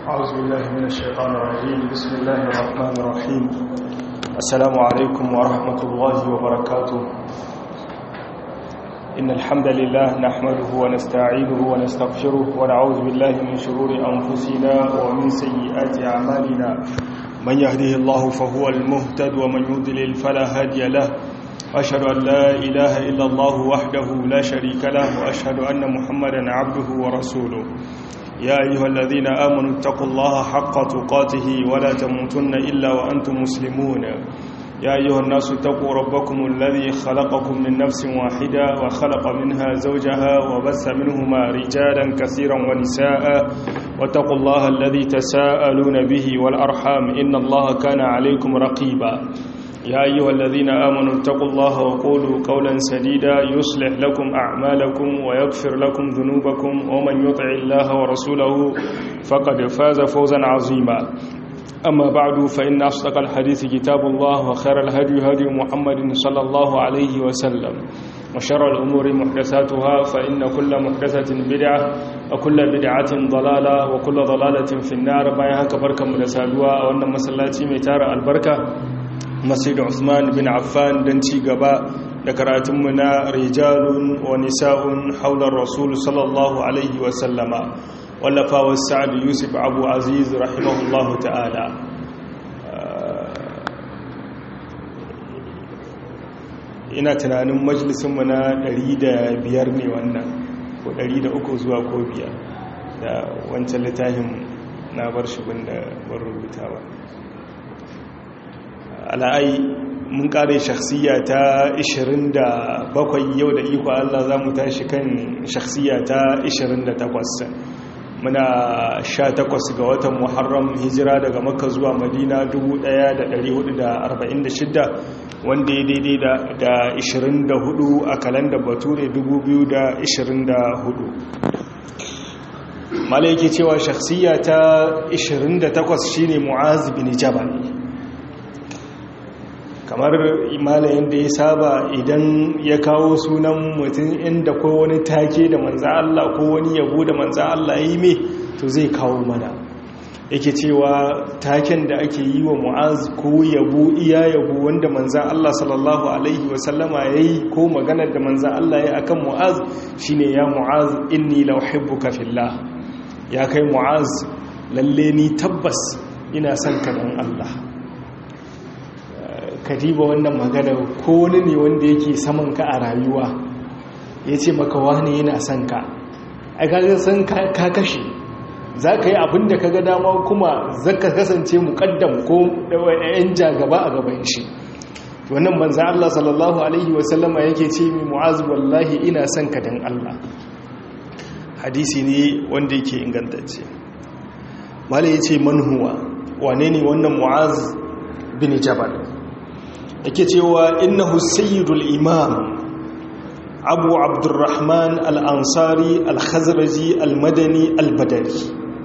أعوذ بالله من الشيطان الرجيم بسم الله الرحمن الرحيم السلام عليكم ورحمة الله وبركاته إن الحمد لله نحمده ونستعينه ونستغفره ونعوذ بالله من شرور أنفسنا ومن سيئات أعمالنا من يهده الله فهو المهتد ومن يضلل فلا هادي له وأشهد أن لا إله إلا الله وحده لا شريك له وأشهد أن محمدا عبده ورسوله يا أيها الذين آمنوا اتقوا الله حق تقاته ولا تموتن إلا وأنتم مسلمون يا أيها الناس اتقوا ربكم الذي خلقكم من نفس واحدة وخلق منها زوجها وبث منهما رجالا كثيرا ونساء واتقوا الله الذي تساءلون به والأرحام إن الله كان عليكم رقيبا يا أيها الذين آمنوا اتقوا الله وقولوا قولا سديدا يصلح لكم أعمالكم ويغفر لكم ذنوبكم ومن يطع الله ورسوله فقد فاز فوزا عظيما أما بعد فإن أصدق الحديث كتاب الله وخير الهدي هدي محمد صلى الله عليه وسلم وشر الأمور محدثاتها فإن كل محدثة بدعة وكل بدعة ضلالة وكل ضلالة في النار بايها كبركة مدسادوا وأن مسلاتي ميتار البركة masjid Usman bin Affan don ci gaba da karatunmu na rijalun wa nisa'un haular rasul sallallahu alaihi wasallama wallafawa sa'ad yusuf abu aziz rahimahullahu ta'ala ina tunanin majalisunmu na 105 ne wannan ko 103 zuwa ko biyar da wancan littafin na bar shi da bar rubutawa ala'ai mun kare shakhsiya ta 27 yau da iko Allah za mu tashi kan shakhsiya ta 28 muna 18 ga watan muharram hijira daga makka zuwa madina 1446 wanda ya daidai da 24 a kalandar bature 2024 mala yake cewa shakhsiya ta 28 shine mu'az bin jabal kamar imalayen da ya saba idan ya kawo sunan mutum inda ko wani take da manza Allah ko wani yabo da manza Allah yi me to zai kawo mana yake cewa taken da ake yi wa mu'az ko yabo iya yabo wanda manza Allah sallallahu alaihi wasallama ya yi ko maganar da manza Allah ya akan mu'az shine ya mu'az inni la uhibbuka fillah ya kai mu'az lalle ni tabbas ina son ka dan Allah kadiba wannan magana ko wani ne wanda yake saman ka a rayuwa ya ce maka wani yana son ka a kaga san ka kashe za ka yi abin da ka ga dama kuma zaka kasance muƙaddam ko yan jagaba a gaban shi wannan manza Allah sallallahu alaihi wasallama yake ce mai mu'az wallahi ina son ka dan Allah hadisi ne wanda yake ingantacce mala ya ce manhuwa wane ne wannan mu'az bin jabal yake cewa innahu sayyidul imam abu abdurrahman al-ansari al-khazraji al-madani al-badari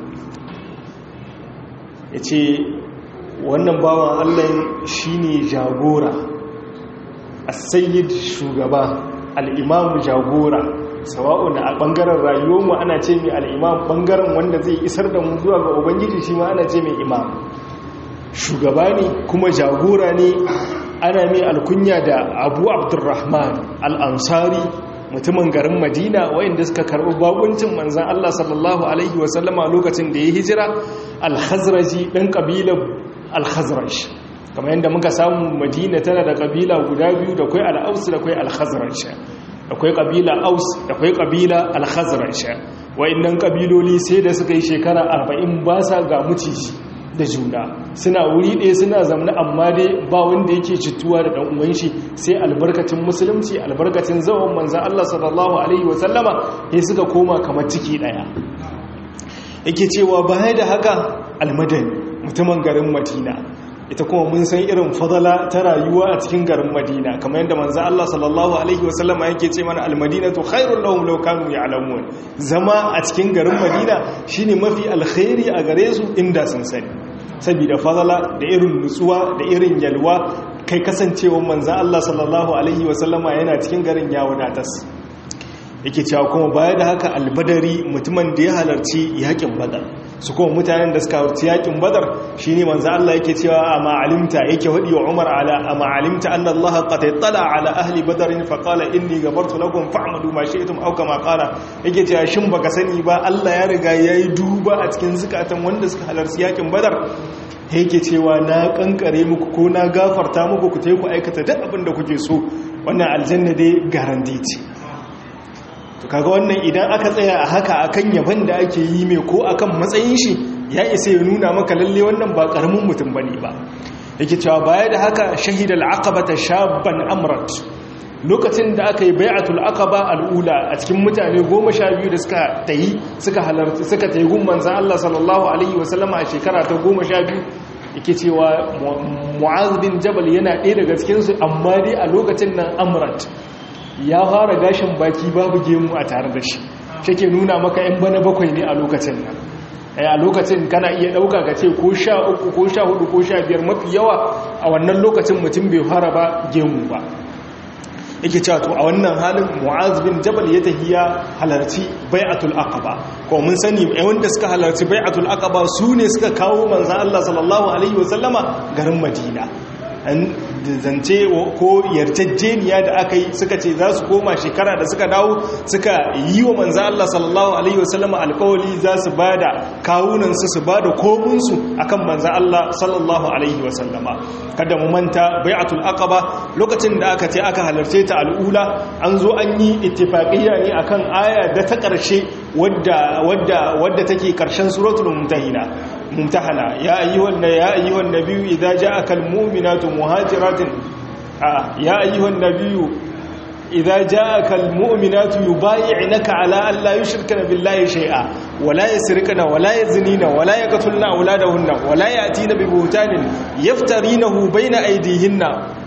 yace wannan bawan Allah shine jagora as-sayyid shugaba al-imam jagora sawa'un a bangaren rayuwarmu ana ce mai al-imam bangaren wanda zai isar da mu zuwa ga ubangiji shi ma ana ce mai imam shugaba ne kuma jagora ne ana mai alkunya da abu abdurrahman al'ansari mutumin garin madina wayanda suka karɓi bakuncin manzan allah sallallahu alaihi wasallama lokacin da ya hijira alhazraji ɗan ƙabilar alhazraj kamar yadda muka samu madina tana da ƙabila guda biyu da kwai al'aus da kwai alhazraj da kwai ƙabila aus da kwai ƙabila alhazraj wayannan ƙabiloli sai da suka yi shekara arba'in ba sa ga muciji da juna suna wuri ɗaya suna zamna amma dai ba wanda yake cituwa da ɗan uwan shi sai albarkacin musulunci albarkacin zawon manzan Allah sallallahu alaihi wasallama ya suka koma kamar ciki ɗaya yake cewa baya da haka almadani mutumin garin madina ita kuma mun san irin fadala ta rayuwa a cikin garin madina kamar yadda manzan Allah sallallahu alaihi wasallama yake ce mana almadinatu khairul lahum law kanu ya'lamun zama a cikin garin madina shine mafi alkhairi a gare su inda sun sani saboda fadala da irin nutsuwa da irin yalwa kai kasancewa manzan Allah sallallahu alaihi wasallama yana cikin garin ya wadatas yake cewa kuma baya da haka albadari mutumin da ya halarci yakin badar su kuma mutanen da suka halarci yakin badar shine manzo Allah yake cewa amma alimta yake wadi wa Umar ala amma alimta anna Allah qad tala ala ahli badar fa qala inni ghafartu lakum fa'malu ma shi'tum aw kama qala yake cewa shin baka sani ba Allah ya riga yayi duba a cikin zukatan wanda suka halarci yakin badar yake cewa na kankare muku ko na gafarta muku ku tayi ku aikata duk abin da kuke so wannan aljanna dai garanti ce to kaga wannan idan aka tsaya a haka akan yaban da ake yi mai ko akan matsayin shi ya isa ya nuna maka lalle wannan ba karamin mutum bane ba yake cewa baya da haka shahidal aqabata shabban amrat lokacin da aka yi bai'atul aqaba al'ula a cikin mutane goma sha biyu da suka tayi suka halarci suka tayi gun manzon Allah sallallahu alaihi wasallama a shekara ta goma sha biyu yake cewa mu'az bin jabal yana ɗaya daga cikinsu amma dai a lokacin nan amrat ya fara gashin baki babu gemu a tare da shi shi ke nuna maka yan bana bakwai ne a lokacin nan a lokacin kana iya ɗauka ka ce ko sha uku ko sha hudu ko sha biyar mafi yawa a wannan lokacin mutum bai fara ba gemu ba yake cewa to a wannan halin mu'az bin jabal ya tahiya halarci bai'atul aqaba ko mun sani ai wanda suka halarci bai'atul aqaba su ne suka kawo manzon Allah sallallahu alaihi wasallama garin Madina an zance ko yarjejeniya da aka yi suka ce za su koma shekara da suka dawo suka yi wa manzan Allah sallallahu Alaihi wasallama alkawali za su ba da kawunansu su ba da komunsu a kan manzan Allah sallallahu Alaihi wasallama kada mu manta bai'atul aqaba lokacin da aka ce aka halarce ta al'ula an zo an yi ittifaqiyya ne akan aya da ta ƙarshe wadda wadda wadda take ƙarshen suratul mumtahina mumtahana ya ayyuhan ya ayyuhan nabiyyu idza ja'aka almu'minatu muhajiratin ya ayyuhan nabiyyu idza ja'aka almu'minatu yubay'unaka ala an la yushrikna billahi shay'a wa la yasrikna wa la yaznina wa la yaqtulna awladahunna wa la ya'tina bi buhtanin yaftarinahu bayna aydihinna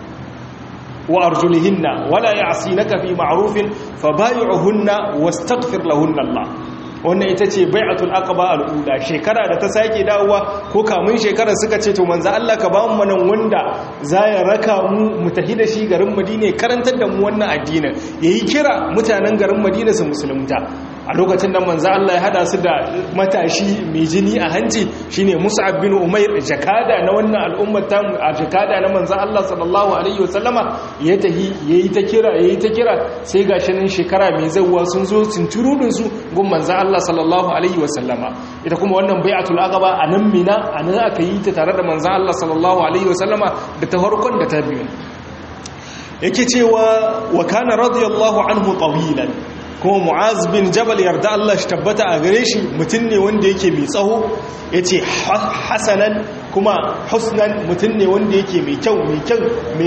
wa arjulihinna wa la ya'sinaka fi ma'rufin fabay'uhunna wastaghfir lahunna Allah wannan ita ce bai'atul aqaba al'ula shekara da ta sake dawowa ko kamun shekara suka ce to manzo Allah ka ba mu manan wanda za ya raka mu mu tafi da shi garin Madina karantar da mu wannan addinin yayi kira mutanen garin Madina su musulunta a lokacin da manzo Allah ya hada su da matashi mai jini a hanci shine Mus'ab bin Umair jakada na wannan al'ummar ta a jakada na manzo Allah sallallahu alaihi wasallama ya tahi yayi ta kira yayi ta kira sai gashi nan shekara mai zawwa sun zo cinturudin su gun manzo Allah sallallahu alaihi wasallama ita kuma wannan bai'atul aqaba anan mina anan aka yi ta tare da manzo Allah sallallahu alaihi wasallama da ta farkon da ta biyu yake cewa wa kana radiyallahu anhu tawilan kuma mu'az bin jabal yarda Allah shi tabbata a gare shi mutum ne wanda yake mai tsaho ya ce hasanan kuma husnan mutum ne wanda yake mai kyau mai kyau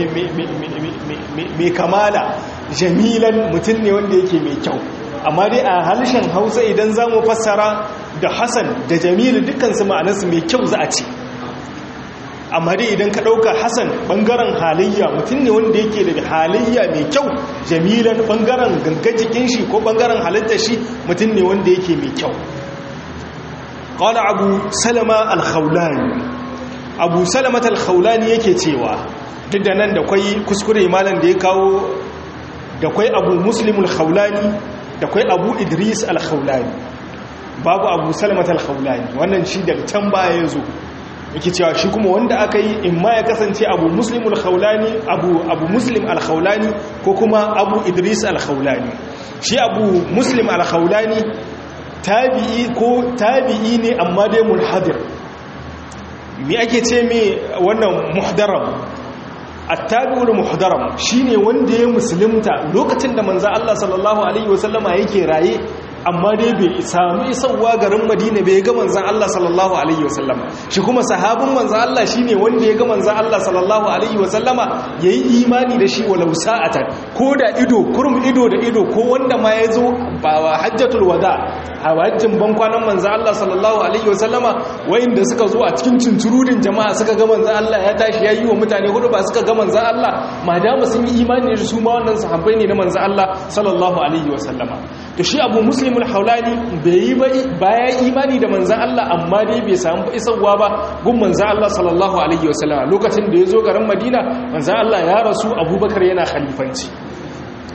mai kamala jamilan mutum ne wanda yake mai kyau amma dai a harshen hausa idan za mu fassara da hasan da jamilu dukansu ma'anarsu mai kyau za a ce amma dai idan ka ɗauka hassan ɓangaren halayya mutum ne wanda yake da halayya mai kyau jamilan ɓangaren gangajikin shi ko ɓangaren halittar shi mutum ne wanda yake mai kyau ƙwada abu salama alkhaulani abu salamat alkhaulani yake cewa duk da nan da kwai kuskure malam da ya kawo da kwai abu muslimul khaulani da kwai abu idris alkhaulani babu abu salamat alkhaulani wannan shi daga can baya ya zo yake cewa shi kuma wanda aka yi in ma ya kasance abu muslim al-khawlani abu abu muslim al-khawlani ko kuma abu idris al-khawlani shi abu muslim al-khawlani tabi'i ko tabi'i ne amma dai munhadir me ake ce me wannan muhdaram at-tabi'ul muhdaram shine wanda ya musulunta lokacin da manzo Allah sallallahu alaihi wasallama yake raye amma dai bai samu isarwa garin madina bai ga manzan Allah sallallahu alaihi wasallama shi kuma sahabin manzan Allah shine wanda ya ga manzan Allah sallallahu alaihi wasallama yayi imani da shi walau sa'atan ko da ido kurum ido da ido ko wanda ma ya zo ba wa hajjatul wada hajjin ban kwanan manzan Allah sallallahu alaihi wasallama wayanda suka zo a cikin cinturudin jama'a suka ga manzan Allah ya tashi yayi wa mutane hudu ba suka ga manzan Allah madama sun yi imani da su ma wannan sahabbai ne na manzan Allah sallallahu alaihi wasallama to shi abu muslimul haulani bai yi baya imani da manzan Allah amma dai bai samu isarwa ba gun manzan Allah sallallahu alaihi wasallam lokacin da ya zo garin madina manzan Allah ya rasu abubakar yana khalifanci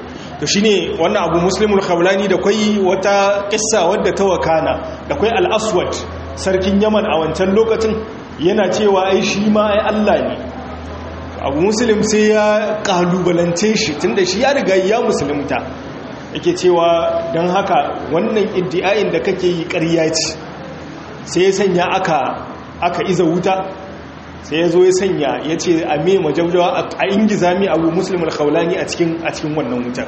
to shine wannan abu muslimul khawlani da kwai wata kissa wadda ta wakana da kwai al-aswad sarkin yaman a wancan lokacin yana cewa ai shi ma ai Allah ne abu muslim sai ya kalubalance shi tunda shi ya riga ya musulunta yake cewa don haka wannan iddiayin da kake yi ƙarya ce sai ya sanya aka aka iza wuta sai ya zo ya sanya ya ce a me majaujawa a ingiza mi abu muslimul khawlani a cikin a cikin wannan wutar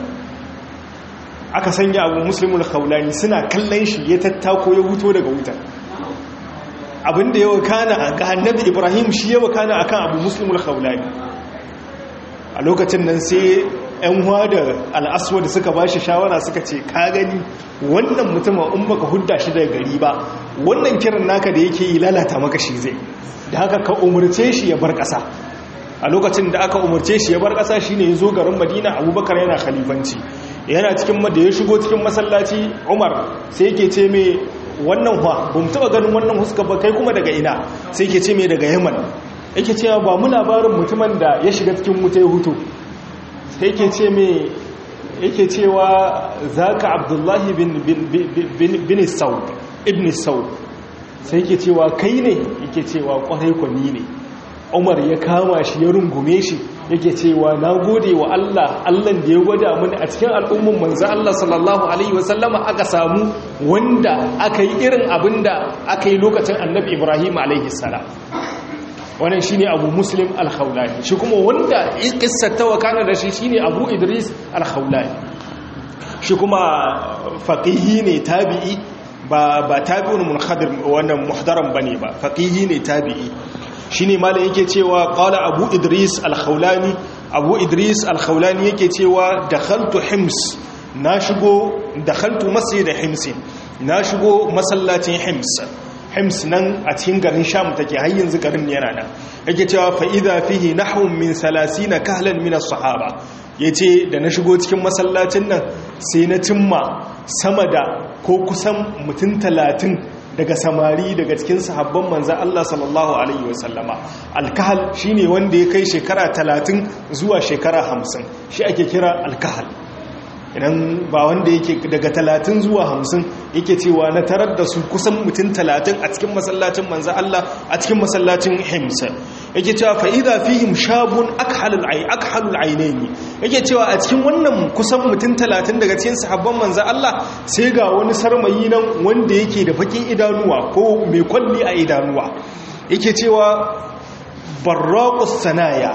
aka sanya abu muslimul khawlani suna kallon shi ya tattako ya huto daga wutar abinda ya wakana ga annabi ibrahim shi ya wakana akan abu muslimul khawlani a lokacin nan sai yan da al'aswa da suka bashi shawara suka ce ka gani wannan mutumin in baka hudda shi daga gari ba wannan kiran naka da yake yi lalata maka shi zai da haka ka umarce shi ya bar ƙasa a lokacin da aka umarce shi ya bar ƙasa shine ya zo garin madina abubakar yana khalifanci yana cikin da ya shigo cikin masallaci umar sai yake ce mai wannan hwa ba mu taɓa ganin wannan huska ba kai kuma daga ina sai yake ce mai daga yaman yake cewa ba mu labarin mutumin da ya shiga cikin wuta ya hutu sai yake ce mai yake cewa zaka abdullahi bin sau ibn sau sai yake cewa kai ne yake cewa kwarai kwani ne umar ya kama shi ya rungume shi yake cewa na gode wa Allah Allah da ya gwada mini a cikin al'umman manzo Allah sallallahu alaihi wasallama aka samu wanda aka yi irin abinda aka yi lokacin annabi Ibrahim alaihi salam wannan shine Abu Muslim al-Khawlani shi kuma wanda kissar ta wakana da shi shine Abu Idris al-Khawlani shi kuma faqihi ne tabi'i ba ba tabi'un munhadir wannan muhdaram bane ba faqihi ne tabi'i shine malam yake cewa qala abu idris al-khawlani abu idris al-khawlani yake cewa dakhaltu hims na shigo dakhaltu masjid hims na shigo masallacin hims hims nan a cikin garin sham take har yanzu garin yana nan yake cewa fa idha fihi nahwun min 30 kahlan min as-sahaba yace da na shigo cikin masallacin nan sai na cimma sama da ko kusan mutum talatin daga samari daga cikin sahabban manzan Allah sallallahu Alaihi wasallama alkahal shi ne wanda ya kai shekara talatin zuwa shekara hamsin shi ake kira alkahal idan ba wanda yake daga talatin zuwa hamsin yake cewa na tarar da su kusan mutum talatin a cikin masallacin manzan Allah a cikin masallacin himsa yake cewa fa'ida fihim shabun akhalul ainihi yake cewa a cikin wannan kusan mutum talatin daga cikin sahabban manzan Allah sai ga wani sarmayi nan wanda yake da bakin idanuwa ko mai kwalli a idanuwa yake cewa barraƙus sanaya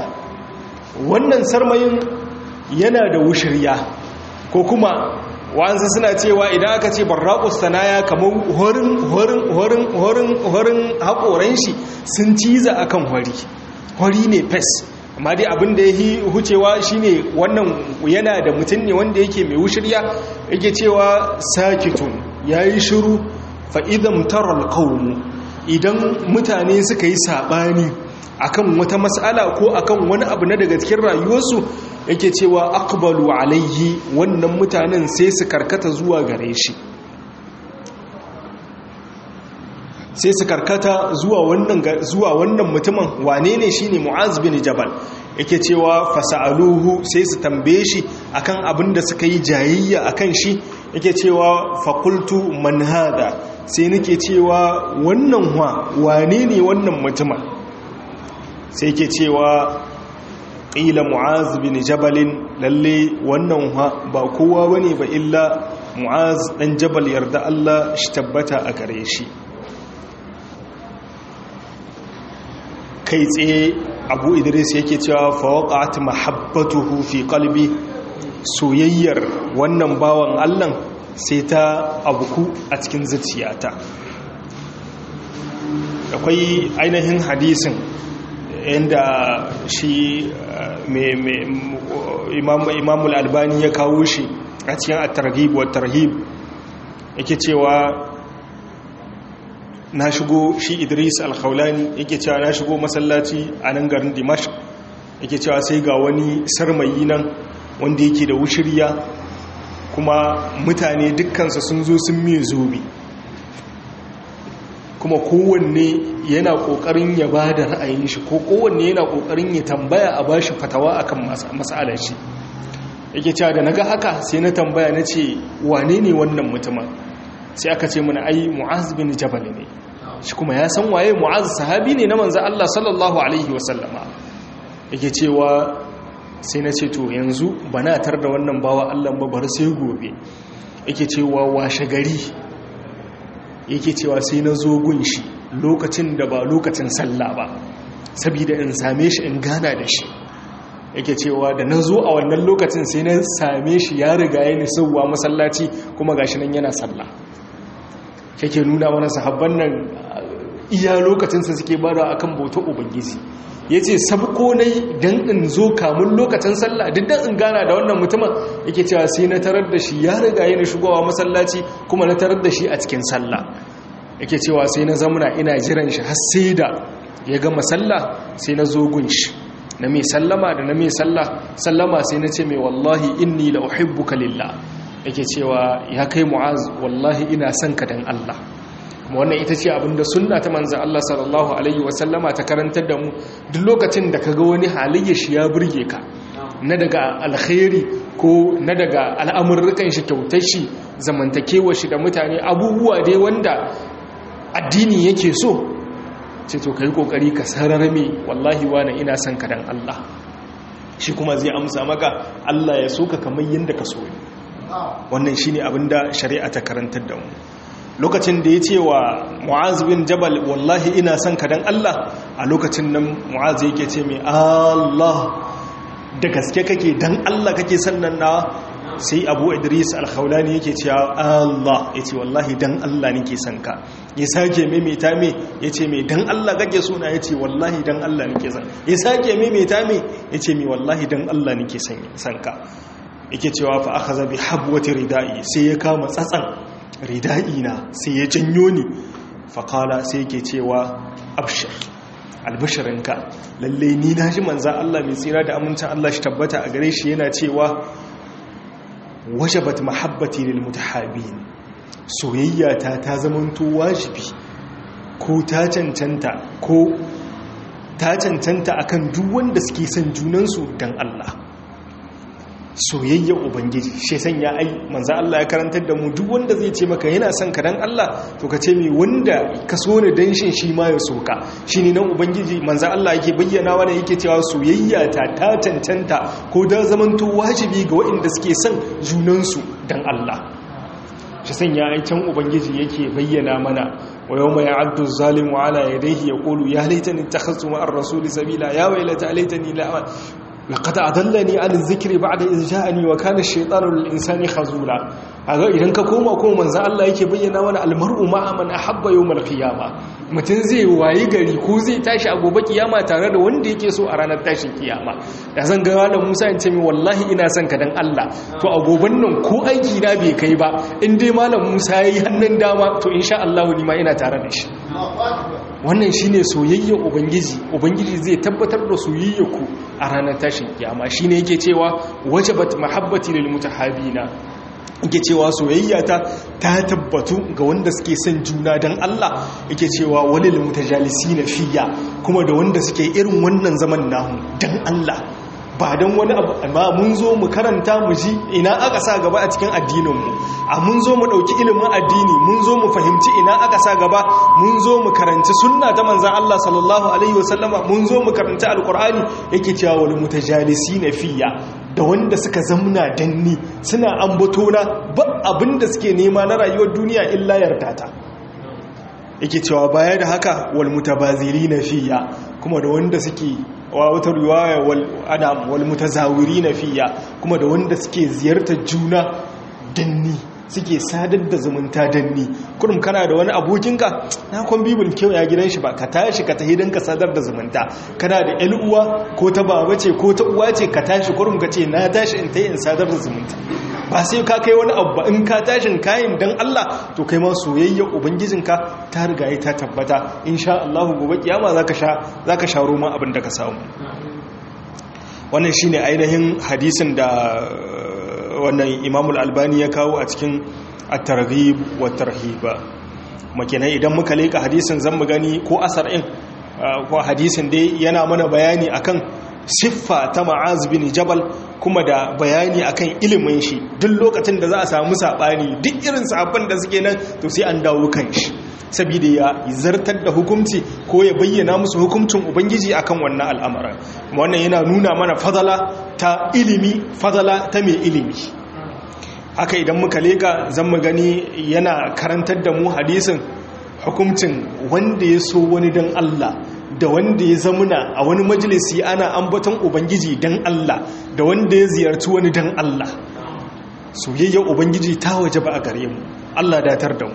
wannan sarmayin yana da wushirya ko kuma wa'ansu suna cewa idan aka ce barraƙus sanaya kamar horin horin horin horin horin haƙoran shi sun ciza akan hori hori ne fes amma dai abin da ya yi hucewa shine wannan yana da mutum ne wanda yake mai wushirya yake cewa sakitun ya yi shiru fa'idan taral kaunu idan mutane suka yi saɓani akan wata mas'ala ko akan wani abu na daga cikin rayuwarsu yake cewa aqbalu alayhi wannan mutanen sai su karkata zuwa gare shi sai su karkata zuwa wannan zuwa wannan mutumin wane ne shine Mu'az bin Jabal yake cewa fasaluhu sai su tambaye shi akan abin da suka yi jayayya akan shi yake cewa faqultu man hada sai nake cewa wannan wa wane ne wannan mutumin sai yake cewa qila Mu'az bin Jabal lalle wannan wa ba kowa bane ba illa Mu'az dan Jabal yarda Allah shi tabbata a gare shi kai tsaye abu idris yake cewa fawaqat mahabbatuhu fi qalbi soyayyar wannan bawan Allah sai ta abuku a cikin zuciyata akwai ainihin hadisin inda shi imamul albani ya kawo shi a cikin at-targhib wa tarhib yake cewa na shigo shi idris alkhaulani yake cewa na shigo masallaci a nan garin dimash yake cewa sai ga wani sarmayi nan wanda yake da wushirya kuma mutane dukkansa sun zo sun miye zobe kuma kowanne yana kokarin ya ba da ra'ayin shi ko kowanne yana kokarin ya tambaya a bashi fatawa akan matsalar shi yake cewa da naga haka sai na tambaya na ce wane ne wannan mutumin sai aka ce mana ai mu'az bin jabal ne shi kuma ya san waye mu'az sahabi ne na manzo Allah sallallahu alaihi wasallama yake cewa sai na ce to yanzu bana tar da wannan bawa Allah ba bar sai gobe yake cewa washe gari yake cewa sai na zo gun shi lokacin da ba lokacin sallah ba saboda in same shi in gana da shi yake cewa da na zo a wannan lokacin sai na same shi ya riga ya nisauwa masallaci kuma gashi nan yana sallah yake nuna mana sahabban nan iya lokacinsa suke bada akan bautar ubangiji ya ce sabko na don in zo kamun lokacin sallah duk don in gana da wannan mutumin yake cewa sai na tarar da shi ya riga yana shigowa masallaci kuma na tarar da shi a cikin sallah yake cewa sai na zamuna ina jiran shi har sai da ya gama sallah sai na zo gun shi na mai sallama da na mai sallah sallama sai na ce mai wallahi inni la uhibbuka lillah yake cewa ya kai mu'az wallahi ina son ka dan Allah wannan ita ce abinda sunna ta manzan Allah sallallahu Alaihi wasallama ta karantar da mu duk lokacin da ka ga wani halayya shi ya burge ka na daga alkhairi ko na daga al'amurrukan shi kyautar shi zamantakewa shi da mutane abubuwa dai wanda addini yake so ce to ka yi kokari ka sararme wallahi wani ina son ka dan Allah shi kuma zai amsa maka Allah ya so ka kamar yadda ka so wannan shine abinda shari'a ta karantar da mu lokacin da ya ce wa mu'az bin jabal wallahi ina son ka dan Allah a lokacin nan mu'az yake ce mai Allah da gaske kake dan Allah kake sannan na sai abu idris alkhawlani yake cewa Allah ya ce wallahi dan Allah nake son ka ya sake maimaita me ya ce mai dan Allah kake suna ya ce wallahi dan Allah nake son ya sake maimaita me ya ce mai wallahi dan Allah nake son ka yake cewa fa akhadha bi habwati ridai sai ya kama tsatsan rida'ina sai ya janyo ni faƙala sai ke cewa abshir albishirinka lalle ni na ji manzan Allah mai tsira da amincin Allah shi tabbata a gare shi yana cewa wajabat mahabbati lil mutahabin soyayya ta ta zamanto wajibi ko ta cancanta ko ta cancanta akan duk wanda suke son junansu dan Allah soyayya ubangiji shi sanya ai manzo Allah ya karantar da mu duk wanda zai ce maka yana son ka dan Allah to ka ce mai wanda ka so ni dan shin shi ma ya soka shine nan ubangiji manzo Allah yake bayyana wa yake cewa soyayya ta ta tantanta ko da zamanto wajibi ga waɗanda suke son junan su dan Allah shi sanya ai can ubangiji yake bayyana mana wa yawma ya'addu zalimu ala yadayhi yaqulu ya laitani ittakhadtu ma'ar rasuli sabila ya waylata laitani la لقد أضلني عن الذكر بعد إذ جاءني وكان الشيطان للإنسان خذولا aga idan ka koma kuma manzo Allah yake bayyana mana almar'u ma'a man ahabba yawmal qiyama mutun zai wayi gari ko zai tashi a gobe kiyama tare da wanda yake so a ranar tashin kiyama da zan ga malam Musa in ce mi wallahi ina son ka dan Allah to a goben nan ko aiki na bai kai ba in dai malam Musa yayi hannun dama to insha Allah ni ma ina tare da shi wannan shine soyayyar ubangiji ubangiji zai tabbatar da soyayyarku a ranar tashin kiyama shine yake cewa wajabat mahabbati lil mutahabina yake cewa soyayya ta ta tabbatu ga wanda suke son juna dan Allah yake cewa walil mutajalisina fiya kuma da wanda suke irin wannan zaman namu dan Allah ba don wani abu amma mun zo mu karanta mu ji ina aka sa gaba a cikin addininmu a mun zo mu ɗauki ilimin addini mun zo mu fahimci ina aka sa gaba mun zo mu karanci sunna ta manzan Allah sallallahu alaihi wasallama mun zo mu karanci alkur'ani yake cewa wal mutajalisi na fiya da wanda suka zamna danni suna ambato na ba abinda suke nema na rayuwar duniya illa yarda ta yake cewa baya da haka wal mutabaziri na fiya kuma da wanda suke wa wata riwaya wal adam wal mutazawirina fiya kuma da wanda suke ziyartar juna danni suke sadar da zumunta danni kurum kana da wani abokinka na kwan bibin kyau ya gidan shi ba ka tashi ka tahi don ka sadar da zumunta kana da yan uwa ko ta baba ce ko ta uwa ce ka tashi kurum ka ce na tashi in ta in sadar da zumunta ba sai ka kai wani abu ba in ka tashin kayan don Allah to kai ma soyayya ubangijinka ta riga ta tabbata insha Allah gobe kiyama zaka sha zaka sha roma abin da ka samu wannan shine ainihin hadisin da wannan Imam Al-Albani ya kawo a cikin at-targhib wa tarhib makenan idan muka leka hadisin zan mu gani ko asar in ko hadisin dai yana mana bayani akan siffa ta ma'az bin jabal kuma da bayani akan ilimin shi duk lokacin da za a samu sabani duk irin sabon da suke nan to sai an dawo kan shi saboda ya zartar da hukunci ko ya bayyana musu hukuncin ubangiji akan wannan al'amarin wannan yana nuna mana fadala ta ilimi fadala ta mai ilimi haka idan muka leka zan mu gani yana karantar da mu hadisin hukuncin wanda ya so wani don Allah da wanda ya zamuna a wani majalisi ana ambaton ubangiji don Allah da wanda ya ziyarci wani don Allah soyayyar ubangiji ta waje ba a gare mu Allah datar da mu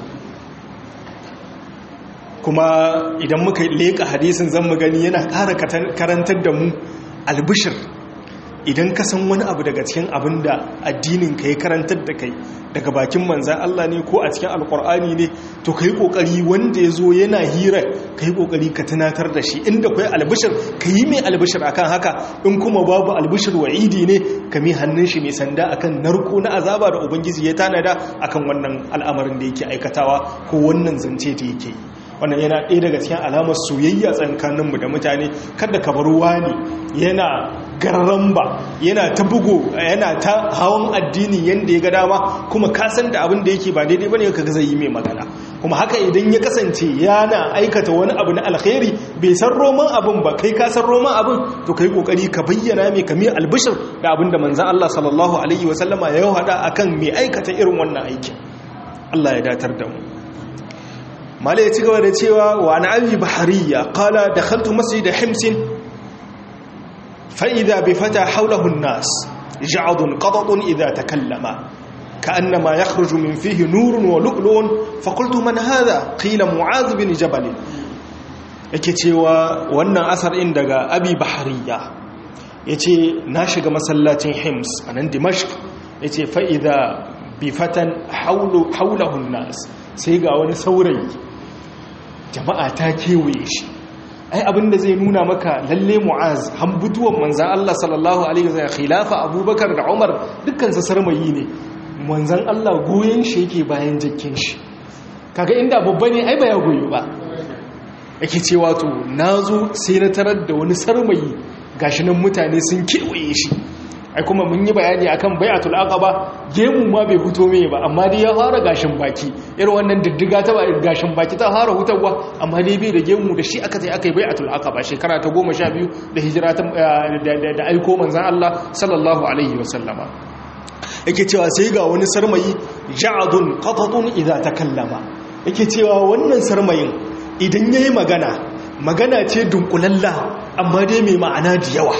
kuma idan muka leƙa hadisin zan mu gani yana ƙara karantar da mu albishir idan ka san wani abu daga cikin abin da addinin ka ya karantar da kai daga bakin manzan Allah ne ko a cikin alkur'ani ne to ka yi ƙoƙari wanda ya zo yana hira ka yi ƙoƙari ka tunatar da shi inda kwai albishir ka yi mai albishir akan haka in kuma babu albishir wa'idi ne ka mi hannun shi mai sanda akan narko na azaba da ubangiji ya tanada akan wannan al'amarin da yake aikatawa ko wannan zance da yake yi wannan yana ɗaya daga cikin alamar soyayya tsakaninmu da mutane kada ka bar wani yana garramba yana ta bugu yana ta hawan addini yadda ya ga dama kuma ka san da abin da yake ba daidai bane ka zai yi mai magana kuma haka idan ya kasance yana aikata wani abu na alkhairi bai san roman abin ba kai ka san roman abin to kai kokari ka bayyana mai kami albishir da abin da manzon Allah sallallahu alaihi wasallama ya hada akan mai aikata irin wannan aikin Allah ya datar da mu malai ya ci gaba da cewa wa na abi bahariya kala da khaltu masjid himsin fa'ida bi fata haulahun nas ja'adun qadadun idha takallama كأنما يخرج من فيه نور ولؤلؤ فقلت من هذا قيل معاذ بن جبل yake cewa wannan asar in daga abi bahariya ya ce na shiga masallacin hims a nan dimashq ya ce fa'iza bifatan haulahun nas sai ga wani saurayi jama'a ta kewaye shi ai abinda zai nuna maka lalle mu'az hambutuwan manzan Allah sallallahu alaihi wasallam khilafa abubakar da umar dukkan su sarmayi ne manzan Allah goyen shi yake bayan jikin shi kaga inda babba ne ai ba ya goyo ba yake cewa to nazo sai na tarar da wani sarmayi gashi nan mutane sun kewaye shi ai kuma mun yi bayani akan bai'atul aqaba gemu ma bai fito mai ba amma dai ya fara gashin baki irin wannan diddiga ta ba gashin baki ta fara hutawa amma dai bai da gemu da shi aka sai aka yi bai'atul aqaba shekara ta 12 da hijira ta da aiko manzon Allah sallallahu alaihi wasallama yake cewa sai ga wani sarmayi ja'adun qatatun idza takallama yake cewa wannan sarmayin idan yayi magana magana ce dunkulalla amma dai mai ma'ana da yawa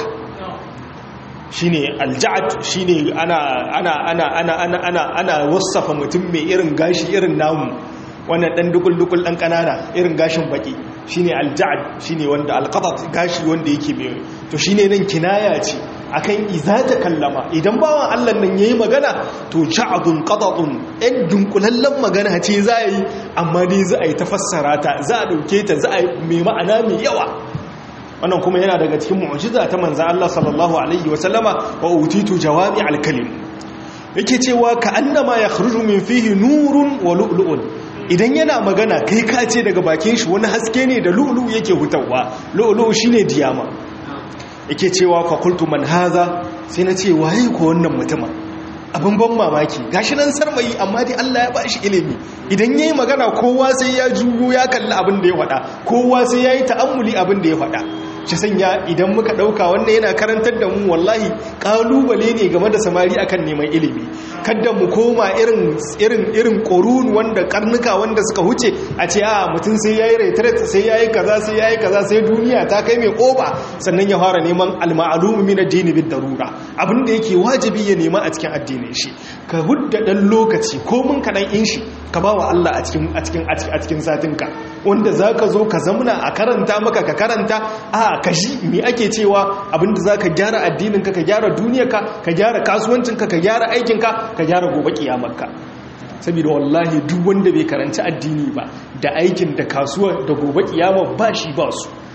shine alja'ad shine ana ana ana ana ana ana ana wasafa mutum mai irin gashi irin namu wannan dan dukul dukul dan kanana irin gashin baki shine alja'ad shine wanda alqatat gashi wanda yake mai to shine nan kinaya ce akan iza ta kallama idan bawan Allah nan yayi magana to ja'adun qatatun ɗan dunkulallen magana ce za yi amma dai za a yi tafassara ta za a dauke ta za a mai ma'ana mai yawa wannan kuma yana daga cikin mu'jiza ta manzo Allah sallallahu alaihi wa sallama wa utitu jawami al-kalim yake cewa ka annama yakhruju min fihi nurun wa lu'lu'un idan yana magana kai ka ce daga bakin shi wani haske ne da lu'lu yake hutawa lu'lu shine diyama yake cewa fa qultu man hadha sai na ce waye ko wannan mutumin abin ban mamaki gashi nan sarmayi amma dai Allah ya ba shi ilimi idan yayi magana kowa sai ya juyo ya kalli abin da ya faɗa kowa sai yayi ta'ammuli abin da ya faɗa shi sanya idan muka ɗauka wannan yana karantar da mu wallahi ƙalubale ne game da samari akan neman ilimi kadda mu koma irin irin irin ƙorun wanda karnuka wanda suka huce a ce a mutum sai yayi retreat sai yayi kaza sai yayi kaza sai duniya ta kai mai ƙoba sannan ya fara neman al-ma'lum min ad-din bid-darura abin da yake wajibi ya nema a cikin addinin shi ka hudda dan lokaci ko mun kadan in shi ka ba wa Allah a cikin a cikin a cikin satinka wanda zaka zo ka zamna a karanta maka ka karanta a ka ji me ake cewa abinda zaka gyara addininka ka gyara duniyarka ka gyara kasuwancinka ka gyara aikinka ka gyara gobe kiyamarka saboda wallahi duk wanda bai karanci addini ba da aikin da kasuwa da gobe kiyama ba shi ba su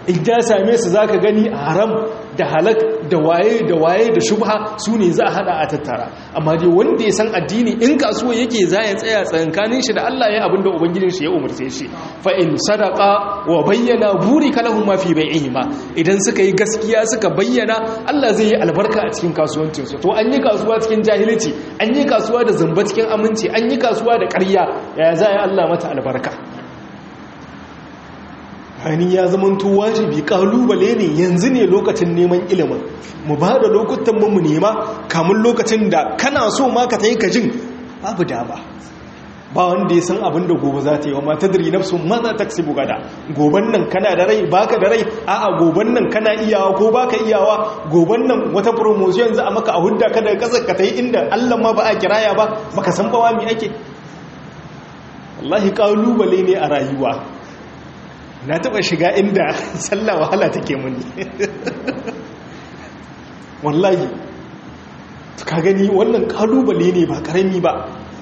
in ya same su zaka gani haram da halak da waye da waye da shubha su ne za a hada a tattara amma dai wanda ya san addini in kasuwa yake za ya tsaya tsakankanin shi da Allah ya abinda ubangijin shi ya umarce shi fa in sadaqa wa bayyana burika lahum ma fi bai'ihima idan suka yi gaskiya suka bayyana Allah zai yi albarka a cikin kasuwancin su to an yi kasuwa cikin jahilci an yi kasuwa da zamba cikin aminci an yi kasuwa da ƙarya ya za ya Allah mata albarka hani ya zamanto wajibi kalubale ne yanzu ne lokacin neman ilimin mu ba da lokutan mu nema kamun lokacin da kana so ma ka tayi kajin babu dama ba wanda ya san abin da gobe za ta yi wa mata dari nafsu maza ta kasi bugada goban nan kana da rai baka da rai a'a goban nan kana iyawa ko baka iyawa goban nan wata promotion za a maka a hudda ka daga kasar ka ta yi inda allah ma ba a kiraya ba baka san bawa mi ake wallahi kalubale ne a rayuwa na taba shiga inda sallah wahala take muni wallahi ka gani wannan kalubale ne ba karami ba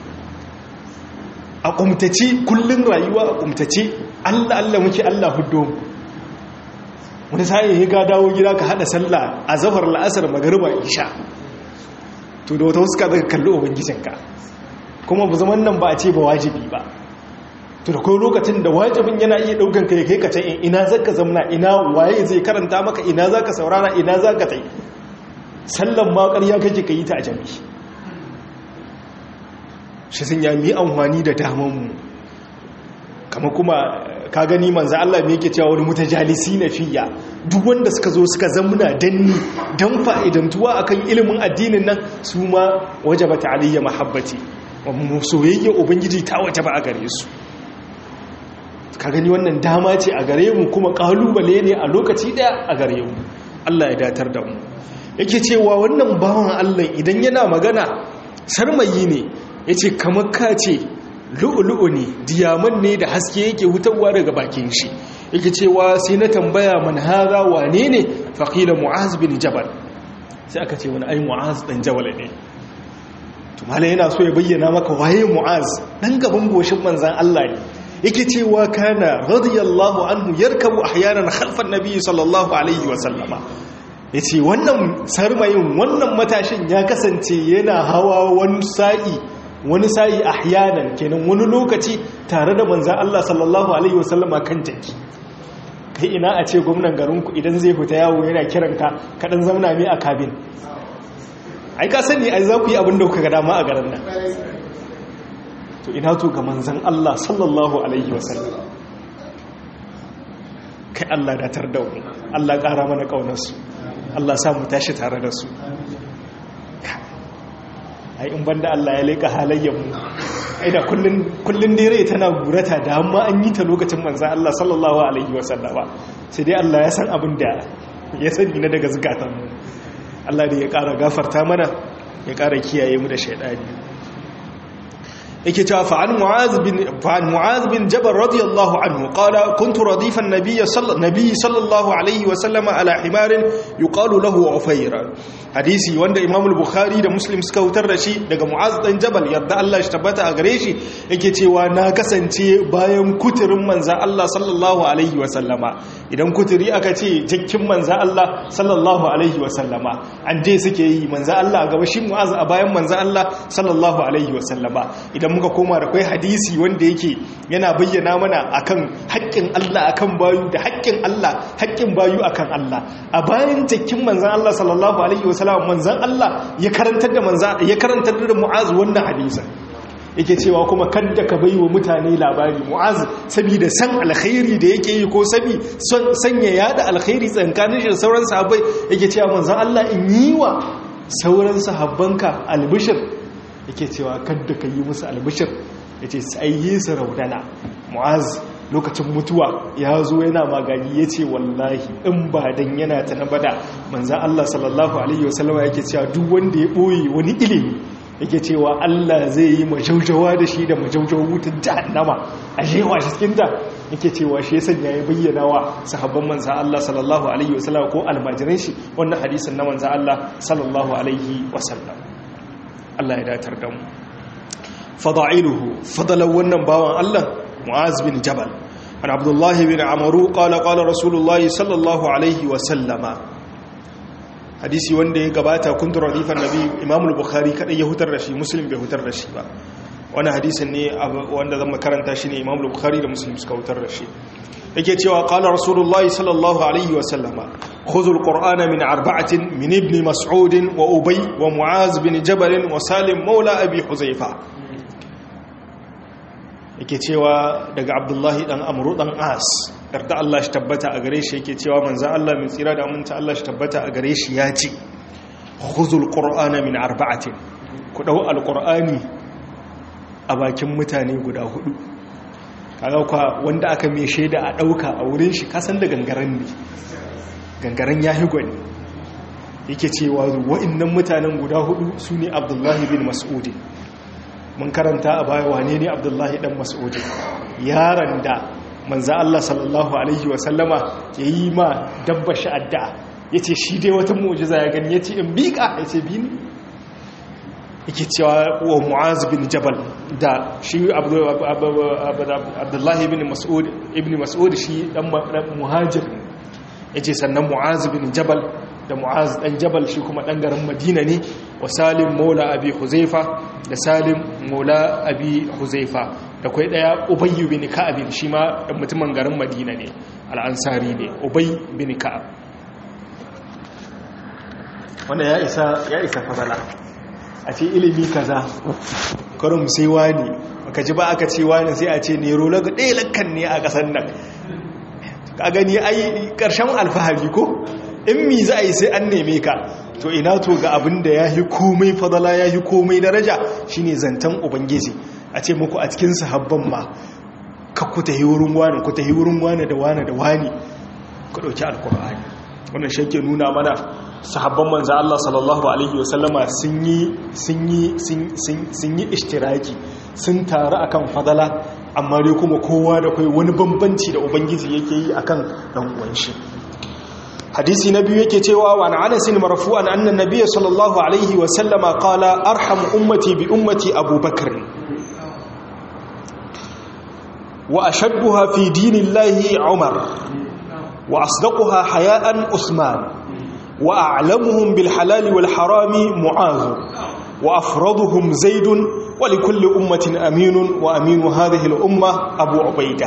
a kumtace kullun rayuwa a kumtace Allah Allah muke Allah huddo wani sai ya ga dawo gida ka hada sallah a zafar la'asar magariba isha to da wata wasu ka daga kalli ubangijinka kuma bu zaman nan ba a ce ba wajibi ba to da kai lokacin da wajibin yana iya daukan kai kai ka can ina zaka zamna ina waye zai karanta maka ina zaka saurara ina zaka tai sallan ma ƙarya kake kai ta a jami'i shi sun yami amfani da daman mu kama kuma ka gani manzo Allah me yake cewa wani mutajalisi na fiya duk wanda suka zo suka zamna danni dan fa'idantuwa akan ilimin addinin nan su ma wajaba ta'aliyya mahabbati wa soyayya ubangiji ta wajaba a gare su ka gani wannan dama ce a gare mu kuma kalubale ne a lokaci daya a gare mu Allah ya datar da mu yake cewa wannan bawan Allah idan yana magana sarmayi ne yace kamar ka ce lu'lu'u ne diyaman ne da haske yake hutarwa daga bakin shi yake cewa sai na tambaya man hada wane ne faqila mu'az bin jabal sai aka ce wani ai mu'az dan jabal ne to malai yana so ya bayyana maka waye mu'az dan gaban goshin manzan Allah ne yake cewa kana radiyallahu anhu yarkabu ahyanan khalfan nabiy sallallahu alaihi wa sallama yace wannan sarmayin wannan matashin ya kasance yana hawa wani sa'i wani sa'i ahyanan kenan wani lokaci tare da manzon Allah sallallahu alaihi wa sallama kan jaki kai ina a ce gwamnan garinku idan zai fita yawo yana kiranka kadan zamna mai a kabin ai ka sani ai za ku yi abin da kuka ga dama a garin nan to ina to ga manzan Allah sallallahu alaihi wasallam kai Allah datar da mu Allah ƙara mana ƙaunarsu Allah sa mu tashi tare da su ai in banda Allah ya leƙa halayyar mu ai da kullun kullun dai tana gurata da amma an yi ta lokacin manzan Allah sallallahu alaihi wasallama sai dai Allah ya san abin da ya sani na daga zukatan mu Allah da ya ƙara gafarta mana ya ƙara kiyaye mu da shaidani yake cewa fa'an mu'az bin fa'an mu'az bin jabal radiyallahu anhu qala kuntu radifan nabiy sallallahu alaihi wa sallama ala himarin yuqalu lahu ufayra hadisi wanda imam al-bukhari da muslim suka hutar da shi daga mu'az dan jabal yadda Allah shi tabbata a gare shi yake cewa na kasance bayan kuturin manzan Allah sallallahu alaihi wa sallama idan kuturi aka ce jakkin manzan Allah sallallahu alaihi wa sallama an je suke yi manzan Allah gaba shi mu'az a bayan manzan Allah sallallahu alaihi wa sallama idan muka koma da kai hadisi wanda yake yana bayyana mana akan haƙƙin Allah akan bayu da haƙƙin Allah haƙƙin bayu akan Allah a bayan jakkin manzan Allah sallallahu alaihi wa sallama manzan Allah ya karantar da manzan ya karantar da mu'az wannan hadisin yake cewa kuma kadda ka bai wa mutane labari mu'az saboda san alkhairi da yake yi ko sabi sanya yada alkhairi tsankanin shi da sauran sahabbai yake cewa manzon Allah in yi wa sauran sahabbanka albishir yake cewa kadda ka yi musu albishir yace sai yi su raudana mu'az lokacin mutuwa ya zo yana magani ya ce wallahi in ba dan yana ta na bada manzan Allah sallallahu Alaihi wasallama yake cewa duk wanda ya ɓoye wani ilimi yake cewa Allah zai yi majaujawa da shi da majaujawa wutan jahannama a shewa shi cikinta yake cewa shi ya sanya ya bayyana wa sahabban manzan Allah sallallahu alaihi wasallam ko almajiran shi wannan hadisin na manzan Allah sallallahu alaihi wasallam Allah ya datar da mu fada'iluhu fadalan wannan bawan Allah mu'az bin jabal an abdullahi bin amaru qala qala rasulullahi sallallahu alaihi wa sallama hadisi wanda ya gabata kuntu radifan nabi imam al-bukhari kadai ya hutar da shi muslim bai hutar da shi ba wani hadisin ne wanda zan makaranta shi ne imam al-bukhari da muslim suka hutar da shi yake cewa qala rasulullahi sallallahu alaihi wa sallama khudhul qur'ana min arba'atin min ibn mas'ud wa ubay wa mu'az bin jabal wa salim maula abi huzaifa yake cewa daga abdullahi dan amru dan as yarda Allah shi tabbata a gare shi yake cewa manzo Allah min tsira da aminta Allah shi tabbata a gare shi ya ce khudhul qur'ana min arba'atin ku dau alqur'ani a bakin mutane guda hudu kaga kwa wanda aka mai shaida a dauka a wurin shi kasan da gangaren ne gangaren yahi gwani yake cewa wa'annan mutanen guda hudu sune abdullahi bin mas'ud mun karanta a baya wane ne abdullahi dan mas'ud yaron da manzo Allah sallallahu alaihi wa sallama yayi ma dabba shi addu'a yace shi dai wata mu'jiza ya gani yace in bika yace bi ni yake cewa wa mu'az bin jabal da shi abdullahi bin mas'ud ibn mas'ud shi dan muhajir yace sannan mu'az bin jabal da mu'az dan jabal shi kuma dan garin madina ne wa salim maula abi huzaifa da salim maula abi huzaifa da kai daya ubay bin ka'ab shi ma dan mutumin garin madina ne al-ansari ne ubay bin ka'ab wannan ya isa ya isa fadala a ce ilimi kaza karin sai wani aka ji ba aka ce wani sai a ce nero laga ɗaya lakkan ne a ƙasar nan ka gani ai ƙarshen alfahari ko in mi za a yi sai an neme ka to ina to ga abin da ya yi komai fadala ya yi komai daraja shine zantan ubangiji a ce muku a cikin sahabban ma ka ku tahi wurin wani ku tahi wurin wani da wani da wani ku ɗauki alkur'ani wannan shi ke nuna mana sahabban manzo Allah sallallahu alaihi wasallama sun yi sun yi sun yi ishtiraki sun taru akan fadala amma dai kuma kowa da kai wani bambanci da ubangiji yake yi akan dan uwan shi hadisi na biyu yake cewa wa an anas marfu'an anna nabiyyi sallallahu alaihi wasallama qala arham ummati bi ummati abubakar wa ashadduha fi dinillahi umar wa asdaquha haya'an usman وأعلمهم بالحلال والحرام معاذ وأفرضهم زيد ولكل أمة أمين وأمين هذه الأمة أبو عبيدة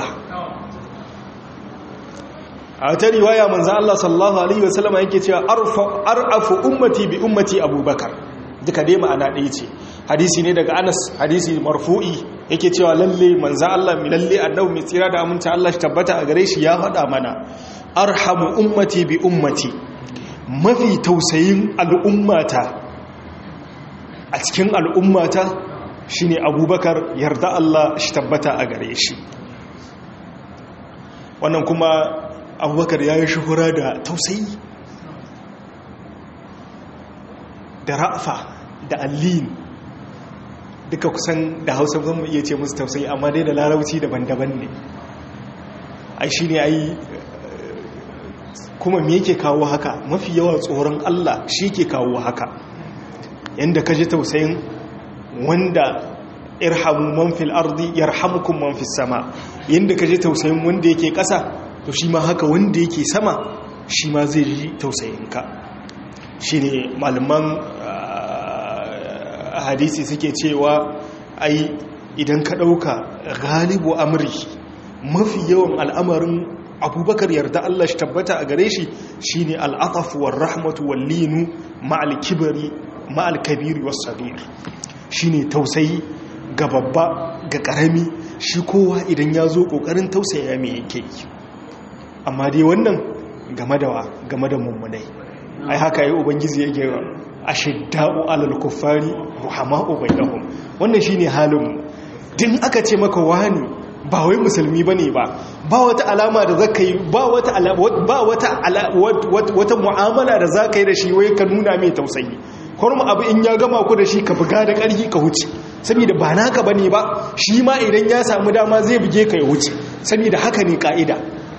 a ta riwaya manzan Allah sallallahu Alaihi wasallama yake cewa ar'afu ummati bi ummati abubakar duka dai ma'ana ɗaya ce hadisi ne daga anas hadisi marfu'i yake cewa lalle manzan Allah mi lalle annabi mai tsira da aminta Allah shi tabbata a gare shi ya faɗa mana arhamu ummati bi ummati mafi tausayin al'ummata a cikin al'ummata shine abubakar yarda Allah shi tabbata a gare shi wannan kuma abubakar ya yi shuhura da tausayi da ra'afa da allin duka kusan da hausa zan mu iya ce musu tausayi amma dai da larauci daban-daban ne ai shi ne ai kuma me yake kawo haka mafi yawa tsoron Allah shi ke kawo haka yadda ka ji tausayin wanda irhamu man fil ardi yarhamukum man fis sama yadda ka ji tausayin wanda yake ƙasa to shi ma haka wanda yake sama shi ma zai ji tausayinka shi ne malaman hadisi suke cewa ai idan ka ɗauka galibu amri mafi yawan al'amarin abubakar yarda Allah shi tabbata a gare shi shi ne al'atafu wa rahmatu wa linu ma'al kibari ma'al kabiri wa sabir shi ne tausayi ga babba ga ƙarami shi kowa idan ya zo ƙoƙarin tausaya mai yake yi amma dai wannan game da game da mummunai ai haka yi ubangiji yake ashidda'u alal kuffari ruhama'u bainahum wannan shine halin din aka ce maka wani ba wai musulmi bane ba ba wata alama da zaka yi ba wata ba wata wata mu'amala da zaka yi da shi wai ka nuna mai tausayi kuma abu in ya gama ku da shi ka buga da ƙarfi ka huce saboda ba naka bane ba shi ma idan ya samu dama zai buge ka ya huce saboda haka ne ka'ida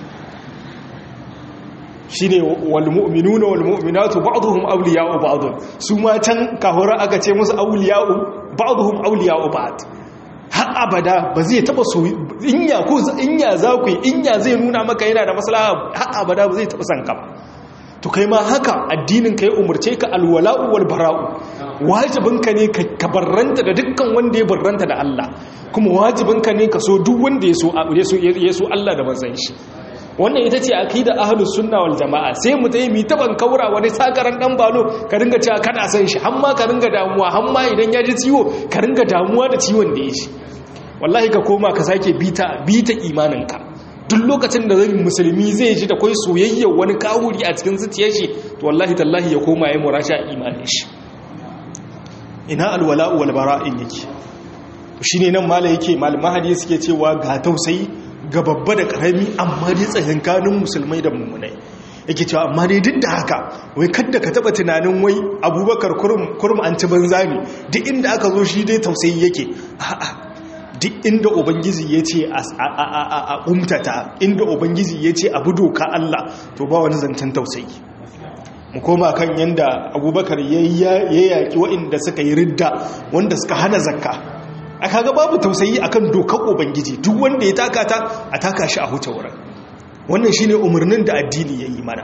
shine wal mu'minuna wal mu'minatu ba'dhum awliya'u ba'd su ma can kahura aka ce musu awliya'u ba'dhum awliya'u ba'd har har abada ba zai taba so inya ko inya za ku inya zai nuna maka yana da maslaha har abada ba zai taba san ka ba to kai ma haka addinin ka ya umarce ka alwala'u wal bara'u wajibinka ne ka barranta da dukkan wanda ya barranta da Allah kuma wajibinka ne ka so duk wanda ya so ya so Allah da manzon shi wannan ita ce aqida ahlus sunna wal jamaa sai mu tayi mi taban kaura wani sakaran dan balo ka ringa cewa kana san shi hamma ka ringa damuwa hamma idan ya ji ciwo ka ringa damuwa da ciwon da ya shi wallahi ka koma ka sake bita bita imaninka duk lokacin da zai musulmi zai ji da kai soyayyar wani kawuri a cikin zuciyar shi to wallahi tallahi ya koma ya murasha imanin shi ina alwala'u wal bara'in yake shine nan mala yake malaman hadisi suke cewa ga tausayi ga babba da karami amma dai tsakankanin musulmai da mummunai yake cewa amma dai duk da haka wai kadda ka taba tunanin wai abubakar kurum an ci banza ne duk inda aka zo shi dai tausayi yake a'a duk inda ubangiji ya ce a umtata inda ubangiji ya ce abu doka Allah to ba wani zancen tausayi mu koma kan yanda abubakar ya yaƙi waɗanda suka yi ridda wanda suka hana zakka a kaga babu tausayi akan dokar ubangiji duk wanda ya taka ta a taka shi a huce wurin wannan shine umarnin da addini ya yi mana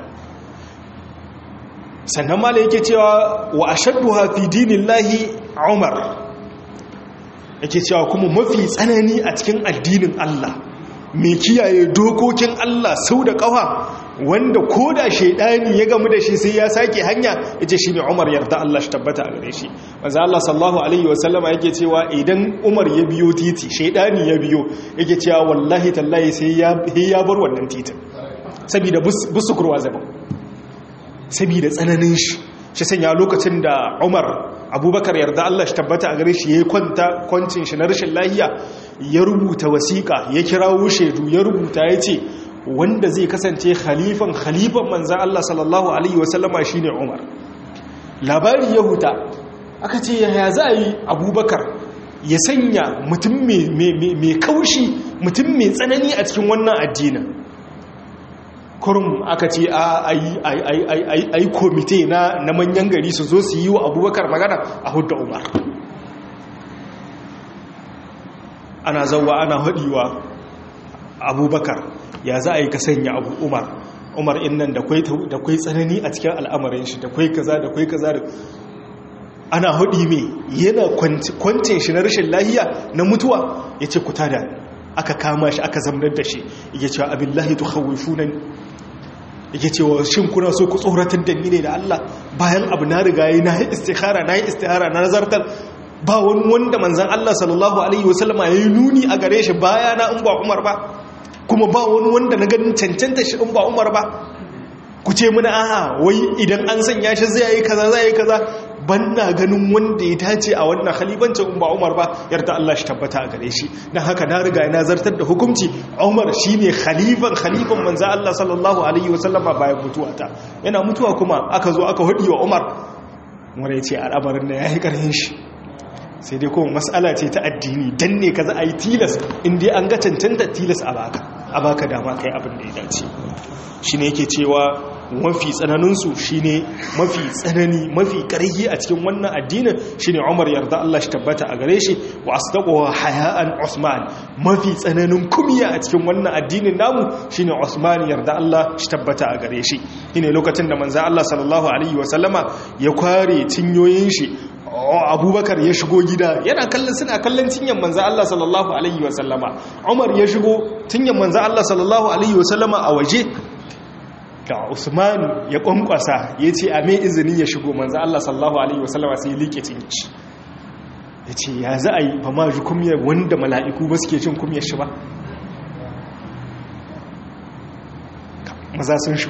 sannan mala yake cewa wa ashadduha fi dinillahi umar yake cewa kuma mafi tsanani a cikin addinin Allah mai kiyaye dokokin Allah sau da ƙawa wanda ko da shaidani ya gamu da shi sai ya sake hanya ya ce shi ne umar yarda Allah shi tabbata a gare shi maza Allah sallahu alaihi wasallama yake cewa idan umar ya biyo titi shaidani ya biyo yake cewa wallahi tallahi sai ya bar wannan titin saboda busu kurwa zaba saboda tsananin shi shi sanya lokacin da umar abubakar yarda Allah shi tabbata a gare shi ya yi kwanta kwancin shi na rashin lahiya ya rubuta wasiƙa ya kirawo shaidu ya rubuta ya ce wanda zai kasance khalifan khalifan manzan Allah sallallahu Alaihi wasallama shi ne umar labari ya huta aka ce ya za a yi abubakar ya sanya mutum mai kaushi mutum mai tsanani a cikin wannan addinin kurum aka ce a yi komite na manyan gari su zo su yi wa abubakar magana a hudu umar ana zauwa ana haɗiwa abubakar ya za a yi ka sanya abu umar umar innan da kwai tsanani a cikin al'amarin shi da kwai kaza da kwai kaza da ana haɗi mai yana kwancin shi na rashin lahiya na mutuwa ya ce ku tada aka kama shi aka zamnar da shi ya ce abin lahi tu hawifu nan yake cewa shin kuna so ku tsoratar da ni ne da Allah bayan abu na riga yi na yi istikhara na yi istihara na nazartar ba wani wanda manzan Allah sallallahu alaihi wasallama ya yi nuni a gare shi baya na in ba Umar ba kuma ba wani wanda na ganin cancanta shi in ba Umar ba ku ce muna aha wai idan an sanya shi zai yi kaza zai yi kaza ban na ganin wanda ya tace a wannan khalifancin in ba Umar ba yarda Allah shi tabbata a gare shi dan haka na riga na zartar da hukunci Umar shine khalifan khalifan manzo Allah sallallahu alaihi wasallama bayan mutuwata yana mutuwa kuma aka zo aka hudi wa Umar wanda yace al'amarin da yayi karhin shi sai dai kuma mas'ala ce ta addini dan ne kaza ayi tilas in dai an ga cancanta tilas a baka a baka dama kai abin da ya dace shine yake cewa mafi tsananinsu shine mafi tsanani mafi ƙarfi a cikin wannan addinin shine Umar yarda Allah shi tabbata a gare shi wa asdaquha haya'an Usman mafi tsananin kumiya a cikin wannan addinin namu shine Usman yarda Allah shi tabbata a gare shi shine lokacin da manzo Allah sallallahu alaihi wa sallama ya kware cinyoyin shi abubakar ya shigo gida yana kallon suna kallon cinyan manzo Allah sallallahu alaihi wa sallama Umar ya shigo cinyan manzo Allah sallallahu alaihi wa sallama a waje da usman ya kwankwasa ya ce a mai izini ya shigo manzo Allah sallallahu alaihi wasallama sai ya liƙe cinci ya ce ya za a yi ba ma ji kumiyar wanda mala'iku ba suke cin kumiyar shi ba maza sun shi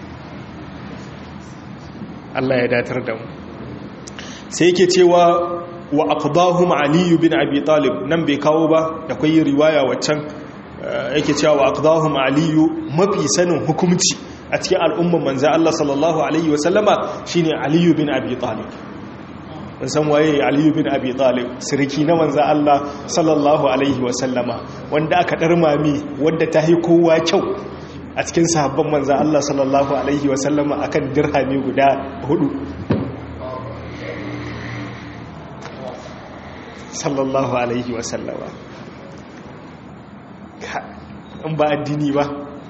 Allah ya datar da mu sai yake cewa wa aqdahum ali bin abi talib nan bai kawo ba da kai riwaya waccan yake cewa wa aqdahum ali mafi sanin hukunci a cikin al'umman manzo Allah sallallahu alaihi wasallama shine ali bin abi talib mun san waye ali bin abi talib sirki na manzo Allah sallallahu alaihi wasallama wanda aka darmami wanda ta yi kowa kyau a cikin sahabban manzo Allah sallallahu alaihi wasallama akan dirhami guda hudu sallallahu alaihi wasallama in ba addini ba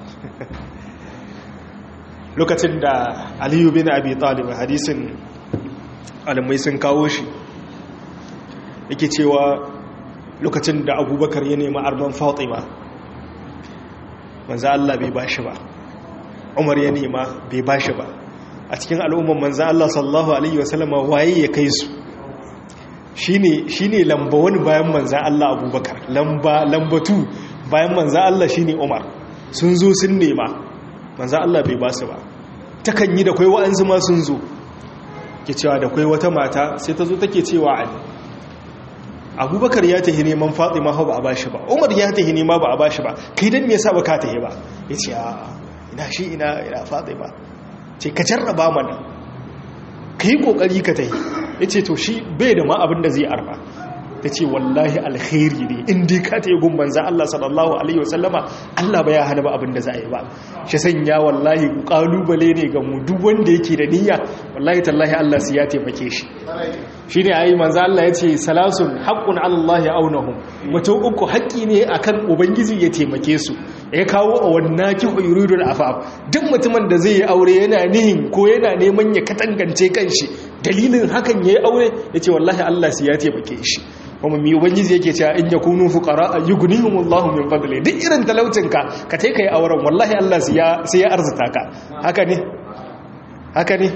lokacin da aliyu bin abi talib hadisin alamai sun kawo shi yake cewa lokacin da abubakar ya nemi arman fatima manzan Allah bai bashi ba umar ya nema bai bashi ba a cikin al'umman manzan Allah sallallahu Alaihi wasallama waye ya kai su shi ne lamba wani bayan manzan Allah abubakar lamba lambatu bayan manzan Allah shi ne umar sun zo sun nema manzan Allah bai ba su ba takan yi da kwai wa'anzu ma sun zo ke cewa da kwai wata mata sai ta zo take cewa ali abubakar ya tahi neman fatima hau ba a bashi ba umar ya tahi nema ba a bashi ba kai don me yasa ba ka tahi ba ya ce a ina shi ina ina fatima ce ka jarraba mana ka yi kokari ka tahi ya ce to shi bai da ma abin da zai arba ta ce wallahi alkhairi ne inda ka ta yi gumban za Allah sallallahu Alaihi wasallama Allah ba ya hana ba abin da za a yi ba shi sanya wallahi kalubale ne ga mu duk wanda yake da niyya wallahi tallahi Allah su ya taimake shi shi ne a yi manza Allah ya ce salasun haƙƙun Allah ya aunahun mutum uku haƙƙi ne a kan ubangiji ya taimake su ya kawo a wannan ki huyurudun afaf duk mutumin da zai yi aure yana nihin ko yana neman ya katangance kanshi dalilin hakan ya yi aure ya ce wallahi Allah su ya taimake shi kuma mi ubangiji yake cewa in yakunu fuqara yughnihumullahu min fadli duk irin talaucinka ka tai kai auren wallahi Allah sai ya sai ya arzuta ka haka ne haka ne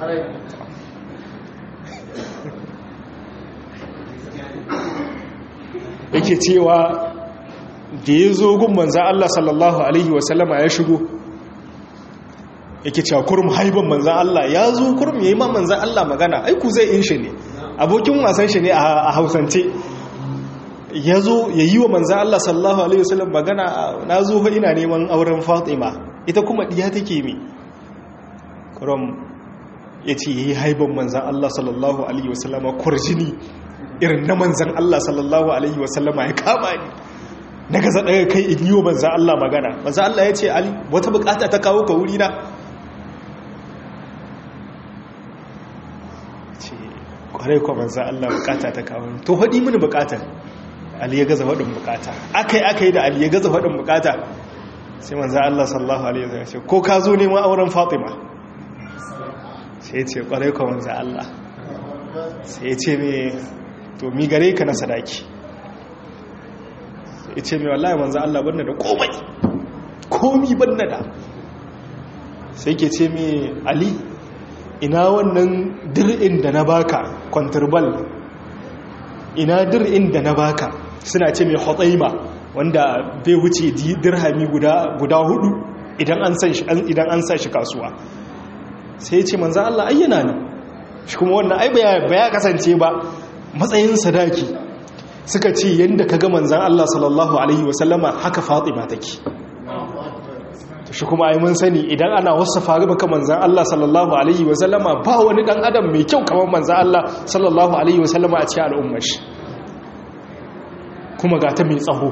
yake cewa da ya zo gun manzan Allah sallallahu Alaihi wasallama ya shigo yake cewa kurum haiban manzan Allah ya zo kurum ya yi ma manzan Allah magana aiku zai in shi ne abokin wasan shi ne a hausance ya zo ya yi wa manzan Allah sallallahu Alaihi wasallam magana na zo fa ina neman auren fatima ita kuma ɗiya take mi kurum ya ce ya yi haiban manzan Allah sallallahu Alaihi wasallama kwarjini irin na manzan Allah sallallahu Alaihi wasallama ya kama ni na gaza daga kai in yi wa manzan Allah magana manzan Allah ya ce ali wata bukata ta kawo ka wuri na ce kwarai kwa manzan Allah bukata ta kawo to haɗi mini bukatar ali ya gaza faɗin bukata akai akai da ali ya gaza faɗin bukata sai manzan Allah sallallahu Alaihi wasallam ce ko ka zo neman auren fatima sai ce kwarai kwa manzan Allah sai ce me to mi gare ka na sadaki ya ce mai wallahi manzan Allah banna da komai komi banna da sai ke ce mai ali ina wannan dir'in da na baka kwanturbal ina dir'in da na baka suna ce mai hotsaima wanda bai wuce dirhami guda hudu idan an sa shi kasuwa sai ce manzan Allah ayyana ne shi kuma wannan ai ba ya kasance ba matsayin sadaki suka ce yadda ka ga manzan Allah sallallahu Alaihi wasallama haka fatima take shi kuma ai mun sani idan ana wasu faru baka manzan Allah sallallahu Alaihi wasallama ba wani dan adam mai kyau kamar manzan Allah sallallahu Alaihi wasallama a cikin al'ummar shi kuma ga ta mai tsaho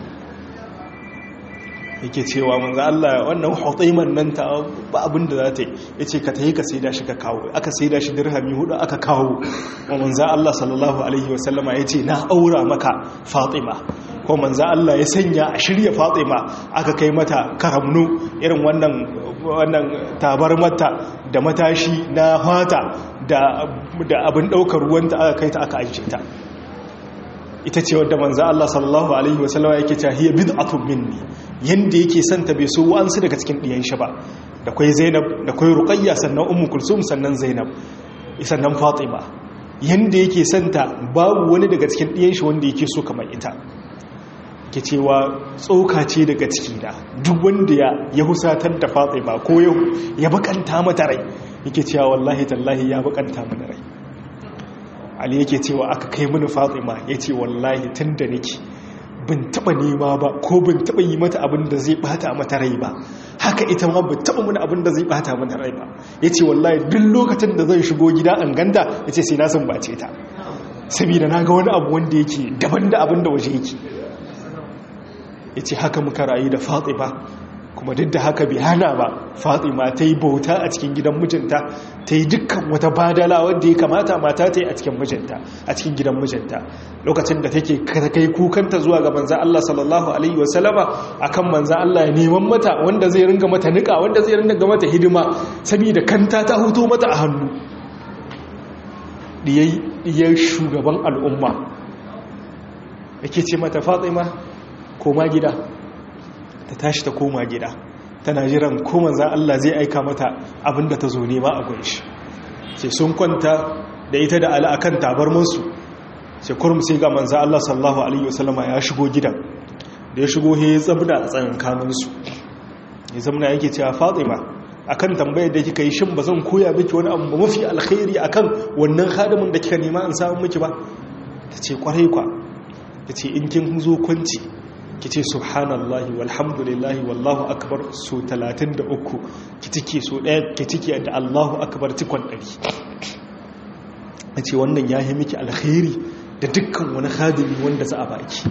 yake cewa manzo Allah wannan hutaiman nan ta ba abin da za ta yi yace ka tayi ka saida shi ka kawo aka saida shi dirhami hudu aka kawo wa manzo Allah sallallahu alaihi wasallama yace na aura maka Fatima ko manzo Allah ya sanya a shirya Fatima aka kai mata karamnu irin wannan wannan tabarmata da matashi na fata da da abin daukar ruwanta aka kai ta aka ajiye ta ita ce wadda manzo Allah sallallahu alaihi wasallama yake cewa hiya bid'atun minni yanda yake santa bai so wa'ansu daga cikin diyan shi ba da kai Zainab da kai Ruqayya sannan Ummu Kulsum sannan Zainab sannan Fatima yanda yake santa babu wani daga cikin diyan shi wanda yake so kamar ita ke cewa tsoka ce daga ciki da duk wanda ya ya husatar da Fatima ko ya bakanta mata rai yake cewa wallahi tallahi ya bakanta mana rai ali yake cewa aka kai mini fatima ya ce wallahi tun da nake bin taba nema ba ko bin taba yi mata abin da zai bata mata rai ba haka ita ma bin taba mini abin da zai bata mata rai ba ya ce wallahi duk lokacin da zan shigo gida an ganda ya ce sai na san bace ta saboda na ga wani abu wanda yake daban da abin da waje yake ya ce haka muka rayu da fatima kuma duk da haka bai hana ba fatima ta yi bauta a cikin gidan mijinta ta yi dukkan wata badala wadda ya kamata mata ta yi a cikin mijinta a cikin gidan mijinta lokacin da take kai kukanta zuwa ga manzan Allah sallallahu alaihi wasallama akan manzan Allah ya neman mata wanda zai ringa mata nika wanda zai ringa mata hidima saboda kanta ta huto mata a hannu diyar shugaban al'umma yake ce mata fatima koma gida ta tashi ta koma gida tana jiran ko manzan Allah zai aika mata abinda ta zo nema a gunshi sai sun kwanta da ita da ala akan tabarmansu sai kurum sai ga manzan Allah sallallahu alaihi wasallama ya shigo gidan da ya shigo ya zamna a tsakankaninsu ya zamna yake cewa fatima akan tambayar da kika yi shin ba zan koya miki wani abu mafi alkhairi akan wannan hadimin da kika nema an samu miki ba ta ce kwarai kwa ta ce in kin zo kwanci ki ce subhanallahi walhamdulillahi wallahu akbar so 33 ki cike so ɗaya ki cike da allahu akbar cikon ɗari ta ce wannan ya yi miki alkhairi da dukkan wani hadimi wanda za a baki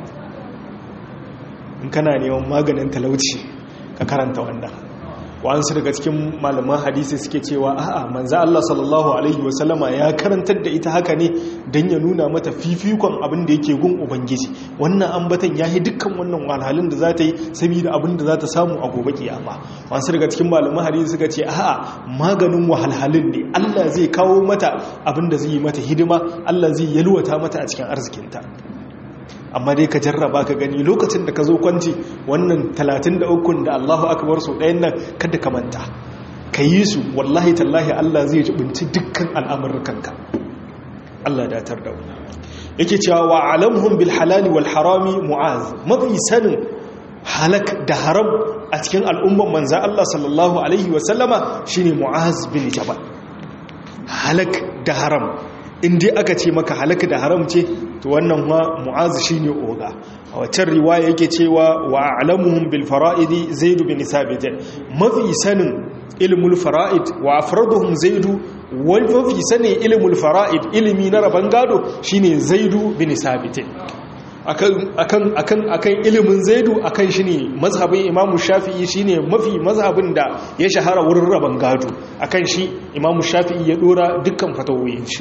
in kana neman maganin talauci ka karanta wannan wa'ansu daga cikin malaman hadisi suke cewa a'a manzo Allah sallallahu alaihi wasallama ya karantar da ita haka ne dan ya nuna mata fifikon abin da yake gun ubangiji wannan ambatan yayi dukkan wannan walhalin da za ta yi saboda abin da za ta samu a gobe kiyama wa'ansu daga cikin malaman hadisi suka ce a'a maganin wahalhalin ne Allah zai kawo mata abin da zai yi mata hidima Allah zai yalwata mata a cikin arzikinta amma dai ka jarraba ka gani lokacin da ka zo kwanci wannan 33 da Allahu akbar su ɗayan nan kada ka manta ka yi su wallahi tallahi Allah zai jibinci dukkan al'amurkanka Allah datar da yake cewa wa alamhum bil halali wal harami mu'az mafi sanin halak da haram a cikin al'umman manza Allah sallallahu alaihi wa sallama shine mu'az bin jabal halak da haram in dai aka ce maka halaka da haram ce to wannan ma mu'azu shine oga a waccan riwaya yake cewa wa a'lamuhum bil fara'idi zaid bin sabit mafi sanin ilmul fara'id wa afraduhum zaid wal mafi sanin ilmul fara'id ilimi na raban gado shine zaid bin sabit akan akan akan akan ilimin zaidu akan shine mazhabin imamu shafi'i shine mafi mazhabin da ya shahara wurin raban gado akan shi imamu shafi'i ya dora dukkan fatawoyin shi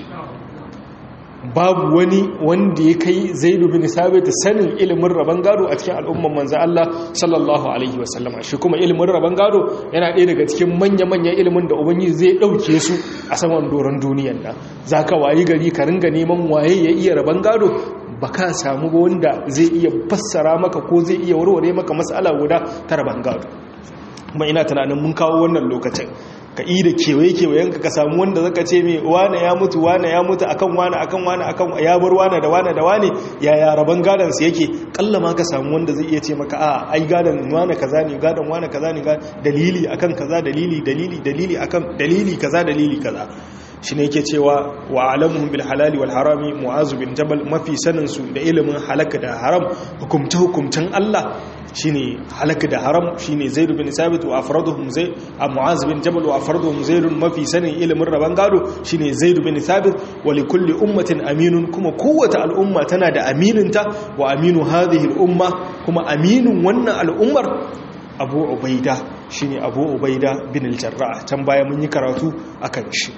babu wani wanda ya kai zaidu bin sabit sanin ilimin rabon gado a cikin al'umman manzo Allah sallallahu alaihi wasallama shi kuma ilimin rabon gado yana ɗaya daga cikin manya-manyan ilimin da ubangiji zai ɗauke su a saman doron duniyan nan zaka wayi gari ka ringa neman waye ya iya rabon gado baka samu wanda zai iya fassara maka ko zai iya warware maka matsala guda ta rabon gado kuma ina tunanin mun kawo wannan lokacin ka yi da kewaye-kewayen ka samu wanda zaka ce mai wane ya mutu wane ya mutu akan wane akan wane akan ya bar wane da wane da wane ya ya raban gadon su yake kalla ma ka samu wanda zai iya ce maka a ai gadon wane kaza ne gadon wane kaza ne dalili akan kaza dalili dalili dalili akan dalili kaza dalili kaza shi ne yake cewa wa alamuhum bil halali wal harami mu'azu bin jabal mafi sanin su da ilimin halaka da haram hukumta hukumtan Allah shine halaka da haram shine zaid bin sabit wa afraduhum zai mu'az bin jabal wa afraduhum zaid mafi sanin ilimin raban gado shine zaid bin sabit wa li kulli ummatin aminun kuma kowace al'umma tana da amininta wa aminu hadhihi al umma kuma aminin wannan al'ummar abu ubaida shine abu ubaida bin al-jarrah can baya mun yi karatu akan shi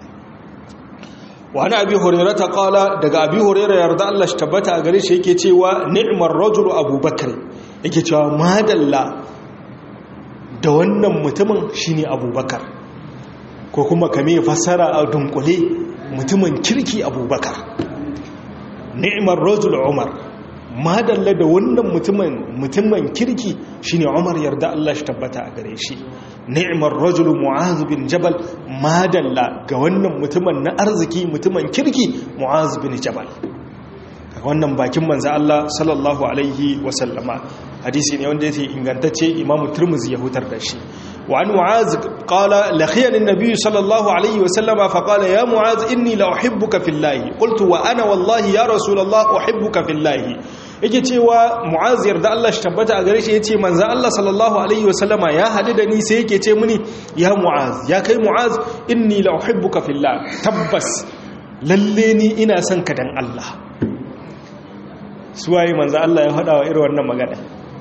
wani abi hurairata kala daga abi hurairata yarda Allah shi tabbata a gare shi yake cewa ni'mar rajulu abubakar yake cewa madalla da wannan mutumin shine abubakar ko kuma kame fassara a dunkule mutumin kirki abubakar ni'mar rajulu umar madalla da wannan mutumin mutumin kirki shine umar yarda Allah shi tabbata a gare shi ni'mar rajulu mu'az bin jabal madalla ga wannan mutumin na arziki mutumin kirki mu'az bin jabal wannan bakin manzo Allah sallallahu alaihi wasallama hadisi ne wanda yake ingantacce imamu turmuzi ya hutar da shi wa an mu'az qala lakhiyani an-nabiy sallallahu alaihi wasallama fa qala ya mu'az inni la uhibbuka fillahi qultu wa ana wallahi ya rasulullah uhibbuka fillahi yake cewa mu'az yarda Allah shi tabbata a gare shi yace manzo Allah sallallahu alaihi wasallama ya hadu da ni sai yake ce mini ya mu'az ya kai mu'az inni la uhibbuka fillah tabbas lalle ni ina son ka dan Allah suwaye manzo Allah ya faɗa wa irin wannan magana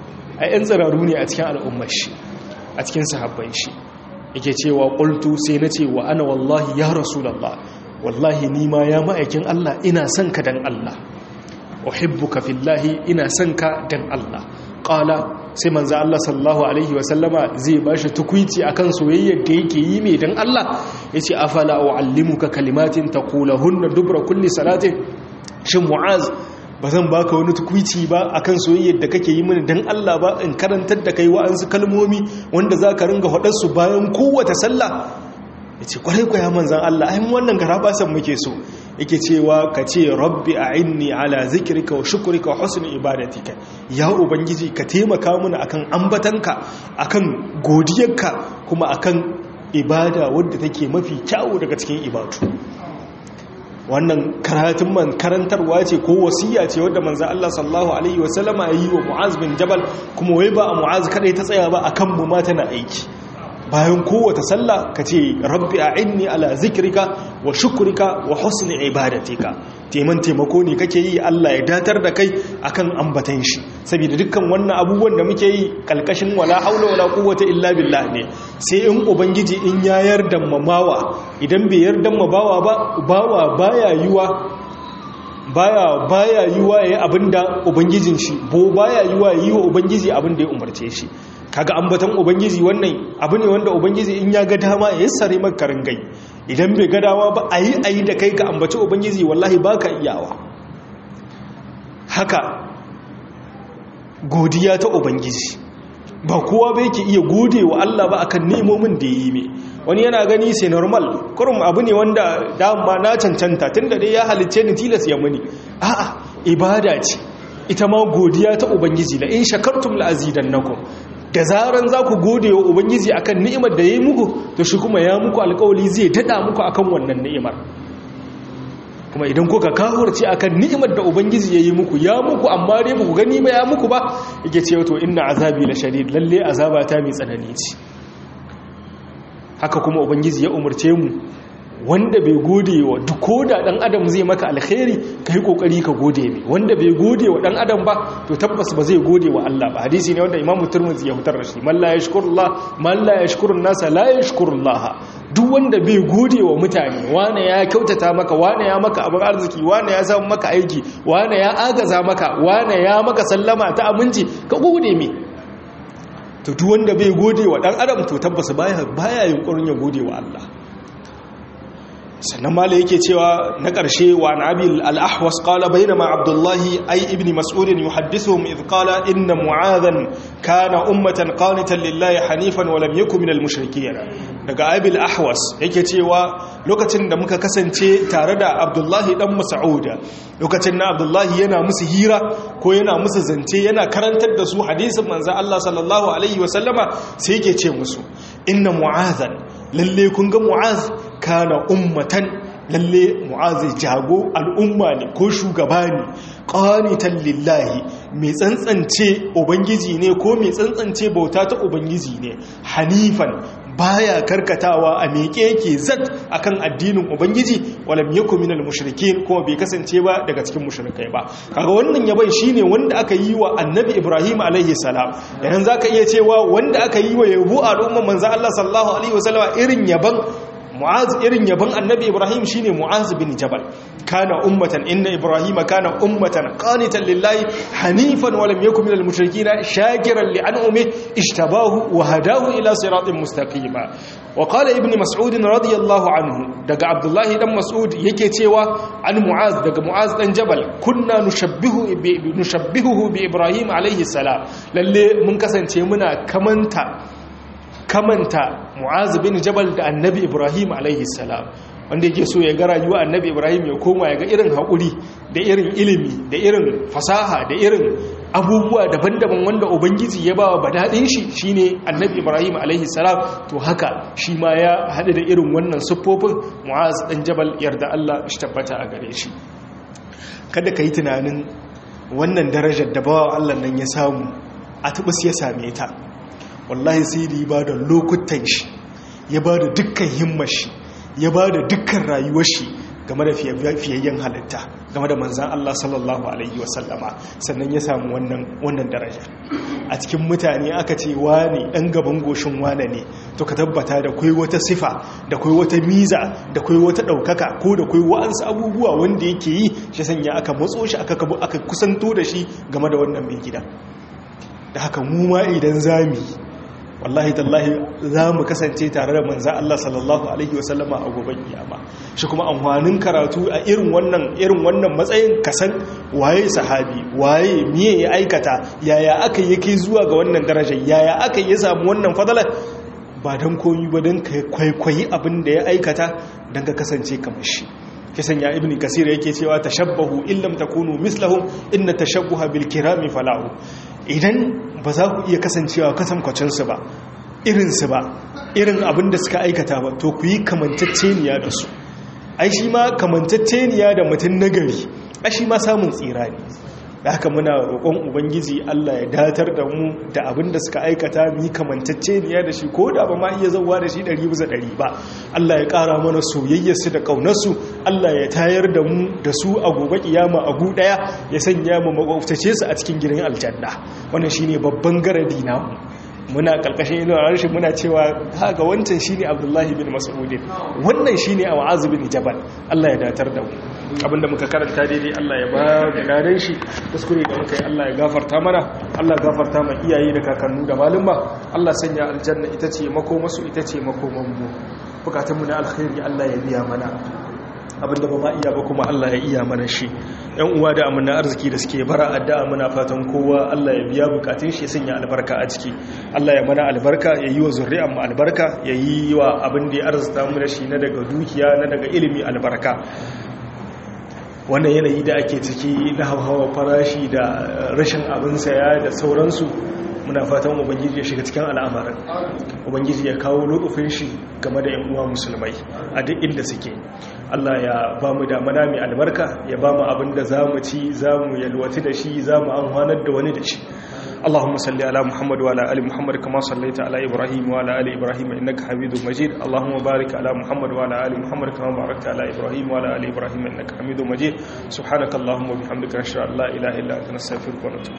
a yan tsiraru ne a cikin al'ummar shi a cikin sahabban shi yake cewa qultu sai na ce wa ana wallahi ya rasulullah wallahi ni ma ya ma'aikin Allah ina son ka dan Allah uhibbuka fillahi ina son ka dan Allah qala sai manzo Allah sallallahu alaihi wa sallama zai bashi tukuici akan soyayyar da yake yi mai dan Allah yace afala uallimuka kalimatin taqulahunna dubra kulli salatin shin mu'az bazan baka wani tukuici ba akan soyayyar da kake yi mini dan Allah ba in karantar da kai wa'ansu kalmomi wanda zaka ringa hadar su bayan kowace sallah yace kwarai kwaya manzon Allah ai wannan garabasan muke so yake cewa ka ce rabbi a inni ala zikirka wa shukurika wa husni ibadatika ya ubangiji ka taimaka mana akan ambatanka akan godiyarka kuma akan ibada wadda take mafi kyawu daga cikin ibadu wannan karatun man karantarwa ce ko wasiya ce wadda manzo Allah sallallahu alaihi wasallama yi wa Mu'az bin Jabal kuma wai ba a Mu'az kadai ta tsaya ba akan mu ma tana aiki bayan kowace sallah ka ce rabbi a inni ala zikirka wa shukurika wa husni ibadatika teman taimako ne kake yi Allah ya datar da kai akan ambatan shi saboda dukkan wannan abubuwan da muke yi kalkashin wala haula wala quwwata illa billah ne sai in ubangiji in ya yarda mamawa idan bai yarda mabawa ba bawa baya yiwa baya baya yiwa yayi abinda ubangijin shi bo baya yiwa yi wa ubangiji abinda ya umarce shi kaga ambaton ubangiji wannan abu ne wanda ubangiji in ya ga dama ya sare maka gai idan bai ga dama ba ayi ayi da kai ka ambaci ubangiji wallahi baka iyawa haka godiya ta ubangiji ba kowa bai ke iya gode wa Allah ba akan nemomin da yi mai wani yana gani sai normal kurum abu ne wanda dama na cancanta tunda dai ya halicce ni tilas ya muni a'a ibada ce ita ma godiya ta ubangiji la in shakartum la azidannakum da zaran za ku gode wa ubangiji akan ni'imar da ya yi muku to shi kuma ya muku alkawali zai dada muku akan wannan ni'imar kuma idan kuka kawurce akan ni'imar da ubangiji ya yi muku ya muku amma dai ku gani ba ya muku ba yake ce to inna azabi la shadid lalle azaba ta mai tsanani ce haka kuma ubangiji ya umarce mu wanda bai gode wa duk koda dan adam zai maka alkhairi kai kokari ka gode mai wanda bai gode wa dan adam ba to tabbas ba zai gode wa Allah ba hadisi ne wanda Imam Tirmidhi ya hutar da shi man la yashkurullah man la yashkurun nasa la yashkurullah duk wanda bai gode wa mutane wane ya kyautata maka wane ya maka abin arziki wane ya samu maka aiki wane ya agaza maka wane ya maka sallama ta aminci ka gode mai to duk wanda bai gode wa dan adam to tabbas baya baya yunkurin ya gode wa Allah sannan mala yake cewa na ƙarshe wa nabi al-ahwas qala bainama abdullahi ay ibn mas'ud yuhaddithuhum idh qala inna mu'adhan kana ummatan qanitan lillahi hanifan wa lam yakun minal mushrikeen daga abi al-ahwas yake cewa lokacin da muka kasance tare da abdullahi dan mas'ud lokacin na abdullahi yana musu hira ko yana musu zance yana karantar da su hadisin manzo Allah sallallahu alaihi wa sallama sai yake ce musu inna mu'adhan lalle kun ga mu'az kana ummatan lalle mu'az jago al'umma ne ko shugaba ne qanitan lillahi mai tsantsance ubangiji ne ko mai tsantsance bauta ta ubangiji ne hanifan baya karkatawa a miƙe yake zat akan addinin ubangiji walam yakun minal mushrikin kuma bai kasance ba daga cikin mushrikai ba kaga wannan yaban shine wanda aka yi wa annabi ibrahim alaihi salam yanzu zaka iya cewa wanda aka yi wa yabo al'umman manzo Allah sallallahu alaihi wasallam irin yaban mu'az irin yaban annabi ibrahim shine mu'az bin jabal kana ummatan inna ibrahima kana ummatan qanitan lillahi hanifan wa lam yakun minal mushrikeen shakiran li an'ami ishtabahu wa hadahu ila siratin mustaqima wa qala ibn mas'ud radiyallahu anhu daga abdullahi dan mas'ud yake cewa an mu'az daga mu'az dan jabal kunna nushabbihu bi nushabbihu bi ibrahim alayhi salam lalle mun kasance muna kamanta kamanta mu'az bin jabal da annabi ibrahim alaihi salam wanda yake so ya ga rayuwa annabi ibrahim ya koma ya ga irin haƙuri da irin ilimi da irin fasaha da irin abubuwa daban-daban wanda ubangiji ya ba wa badaɗin shi shine annabi ibrahim alaihi salam to haka shi ma ya haɗu da irin wannan siffofin mu'az ɗan jabal yarda allah shi tabbata a gare shi kada ka yi tunanin wannan darajar da bawa allah nan ya samu a tubus ya same ta wallahi sai da ya ba da lokutan shi ya ba da dukkan himmar shi ya ba da dukkan rayuwar shi game da fiyayyen halitta game da manzan Allah sallallahu alaihi wasallama sannan ya samu wannan daraja a cikin mutane aka ce wane ɗan gaban goshin wane ne to ka tabbata da kwai wata sifa da kwai wata miza da kwai wata ɗaukaka ko da kwai wa'ansu abubuwa wanda yake yi shi sanya aka matso shi aka kusanto da shi game da wannan mai gida da haka mu ma idan zami wallahi tallahi za mu kasance tare da manza Allah sallallahu alaihi wasallama a goben kiyama shi kuma amfanin karatu a irin wannan irin wannan matsayin kasan waye sahabi waye miye ya aikata yaya aka yi kai zuwa ga wannan darajar yaya aka yi samu wannan fadalar ba don koyi ba don ka kwaikwayi abin da ya aikata don ka kasance kamar shi kisan ya ibni kasir yake cewa tashabbahu illam takunu mislahum inna tashabbuha bil kirami falahu idan ba za ku iya kasancewa kasankwacinsu ba irinsu ba irin abin da suka aikata ba to ku yi kamantacceniya da su ai shi ma kamantacceniya da mutum nagari ai shi ma samun tsira ne da haka muna roƙon ubangiji Allah ya datar da mu da abin da suka aikata mu yi kamantacceniya da shi ko da ba ma iya zauwa da shi ɗari bisa ɗari ba Allah ya ƙara mana soyayyarsu da ƙaunarsu Allah ya tayar da mu da su a gobe kiyama a gu ɗaya ya sanya mu makwabtace su a cikin gidan aljanna wannan shine babban garadi namu muna ƙarƙashin ilo a harshen muna cewa haka wancan shine abdullahi bin mas'udin wannan shine a wa'azu bin jabal Allah ya datar da mu abinda muka karanta daidai Allah ya ba da ladan shi kuskure da muka yi Allah ya gafarta mana Allah gafarta ma iyaye da kakannu da malumma Allah sanya aljanna ita ce makomasu ita ce makoman mu bukatun mu na alkhairi Allah ya biya mana abinda ba ma iya ba kuma Allah ya iya mana shi yan uwa da amana arziki da suke bara addu'a muna fatan kowa Allah ya biya bukatun shi sanya albarka a ciki Allah ya mana albarka ya yi wa zuri'an mu albarka ya yi wa abin da ya arzuta mu da shi na daga dukiya na daga ilimi albarka wannan yanayi da ake ciki na hawa farashi da rashin abin saya da sauransu muna fatan ubangiji ya shiga cikin al'amarin ubangiji ya kawo lokacin shi game da yan uwa musulmai a duk inda suke Allah ya ba mu da mana mai albarka ya ba mu abin da za mu ci za mu yalwati da shi za mu amfanar da wani da shi اللهم صل على محمد وعلى ال محمد كما صليت على ابراهيم وعلى ال ابراهيم انك حميد مجيد اللهم بارك على محمد وعلى ال محمد كما باركت على ابراهيم وعلى ال ابراهيم انك حميد مجيد سبحانك اللهم وبحمدك نشهد ان لا اله الا انت نستغفرك ونتوب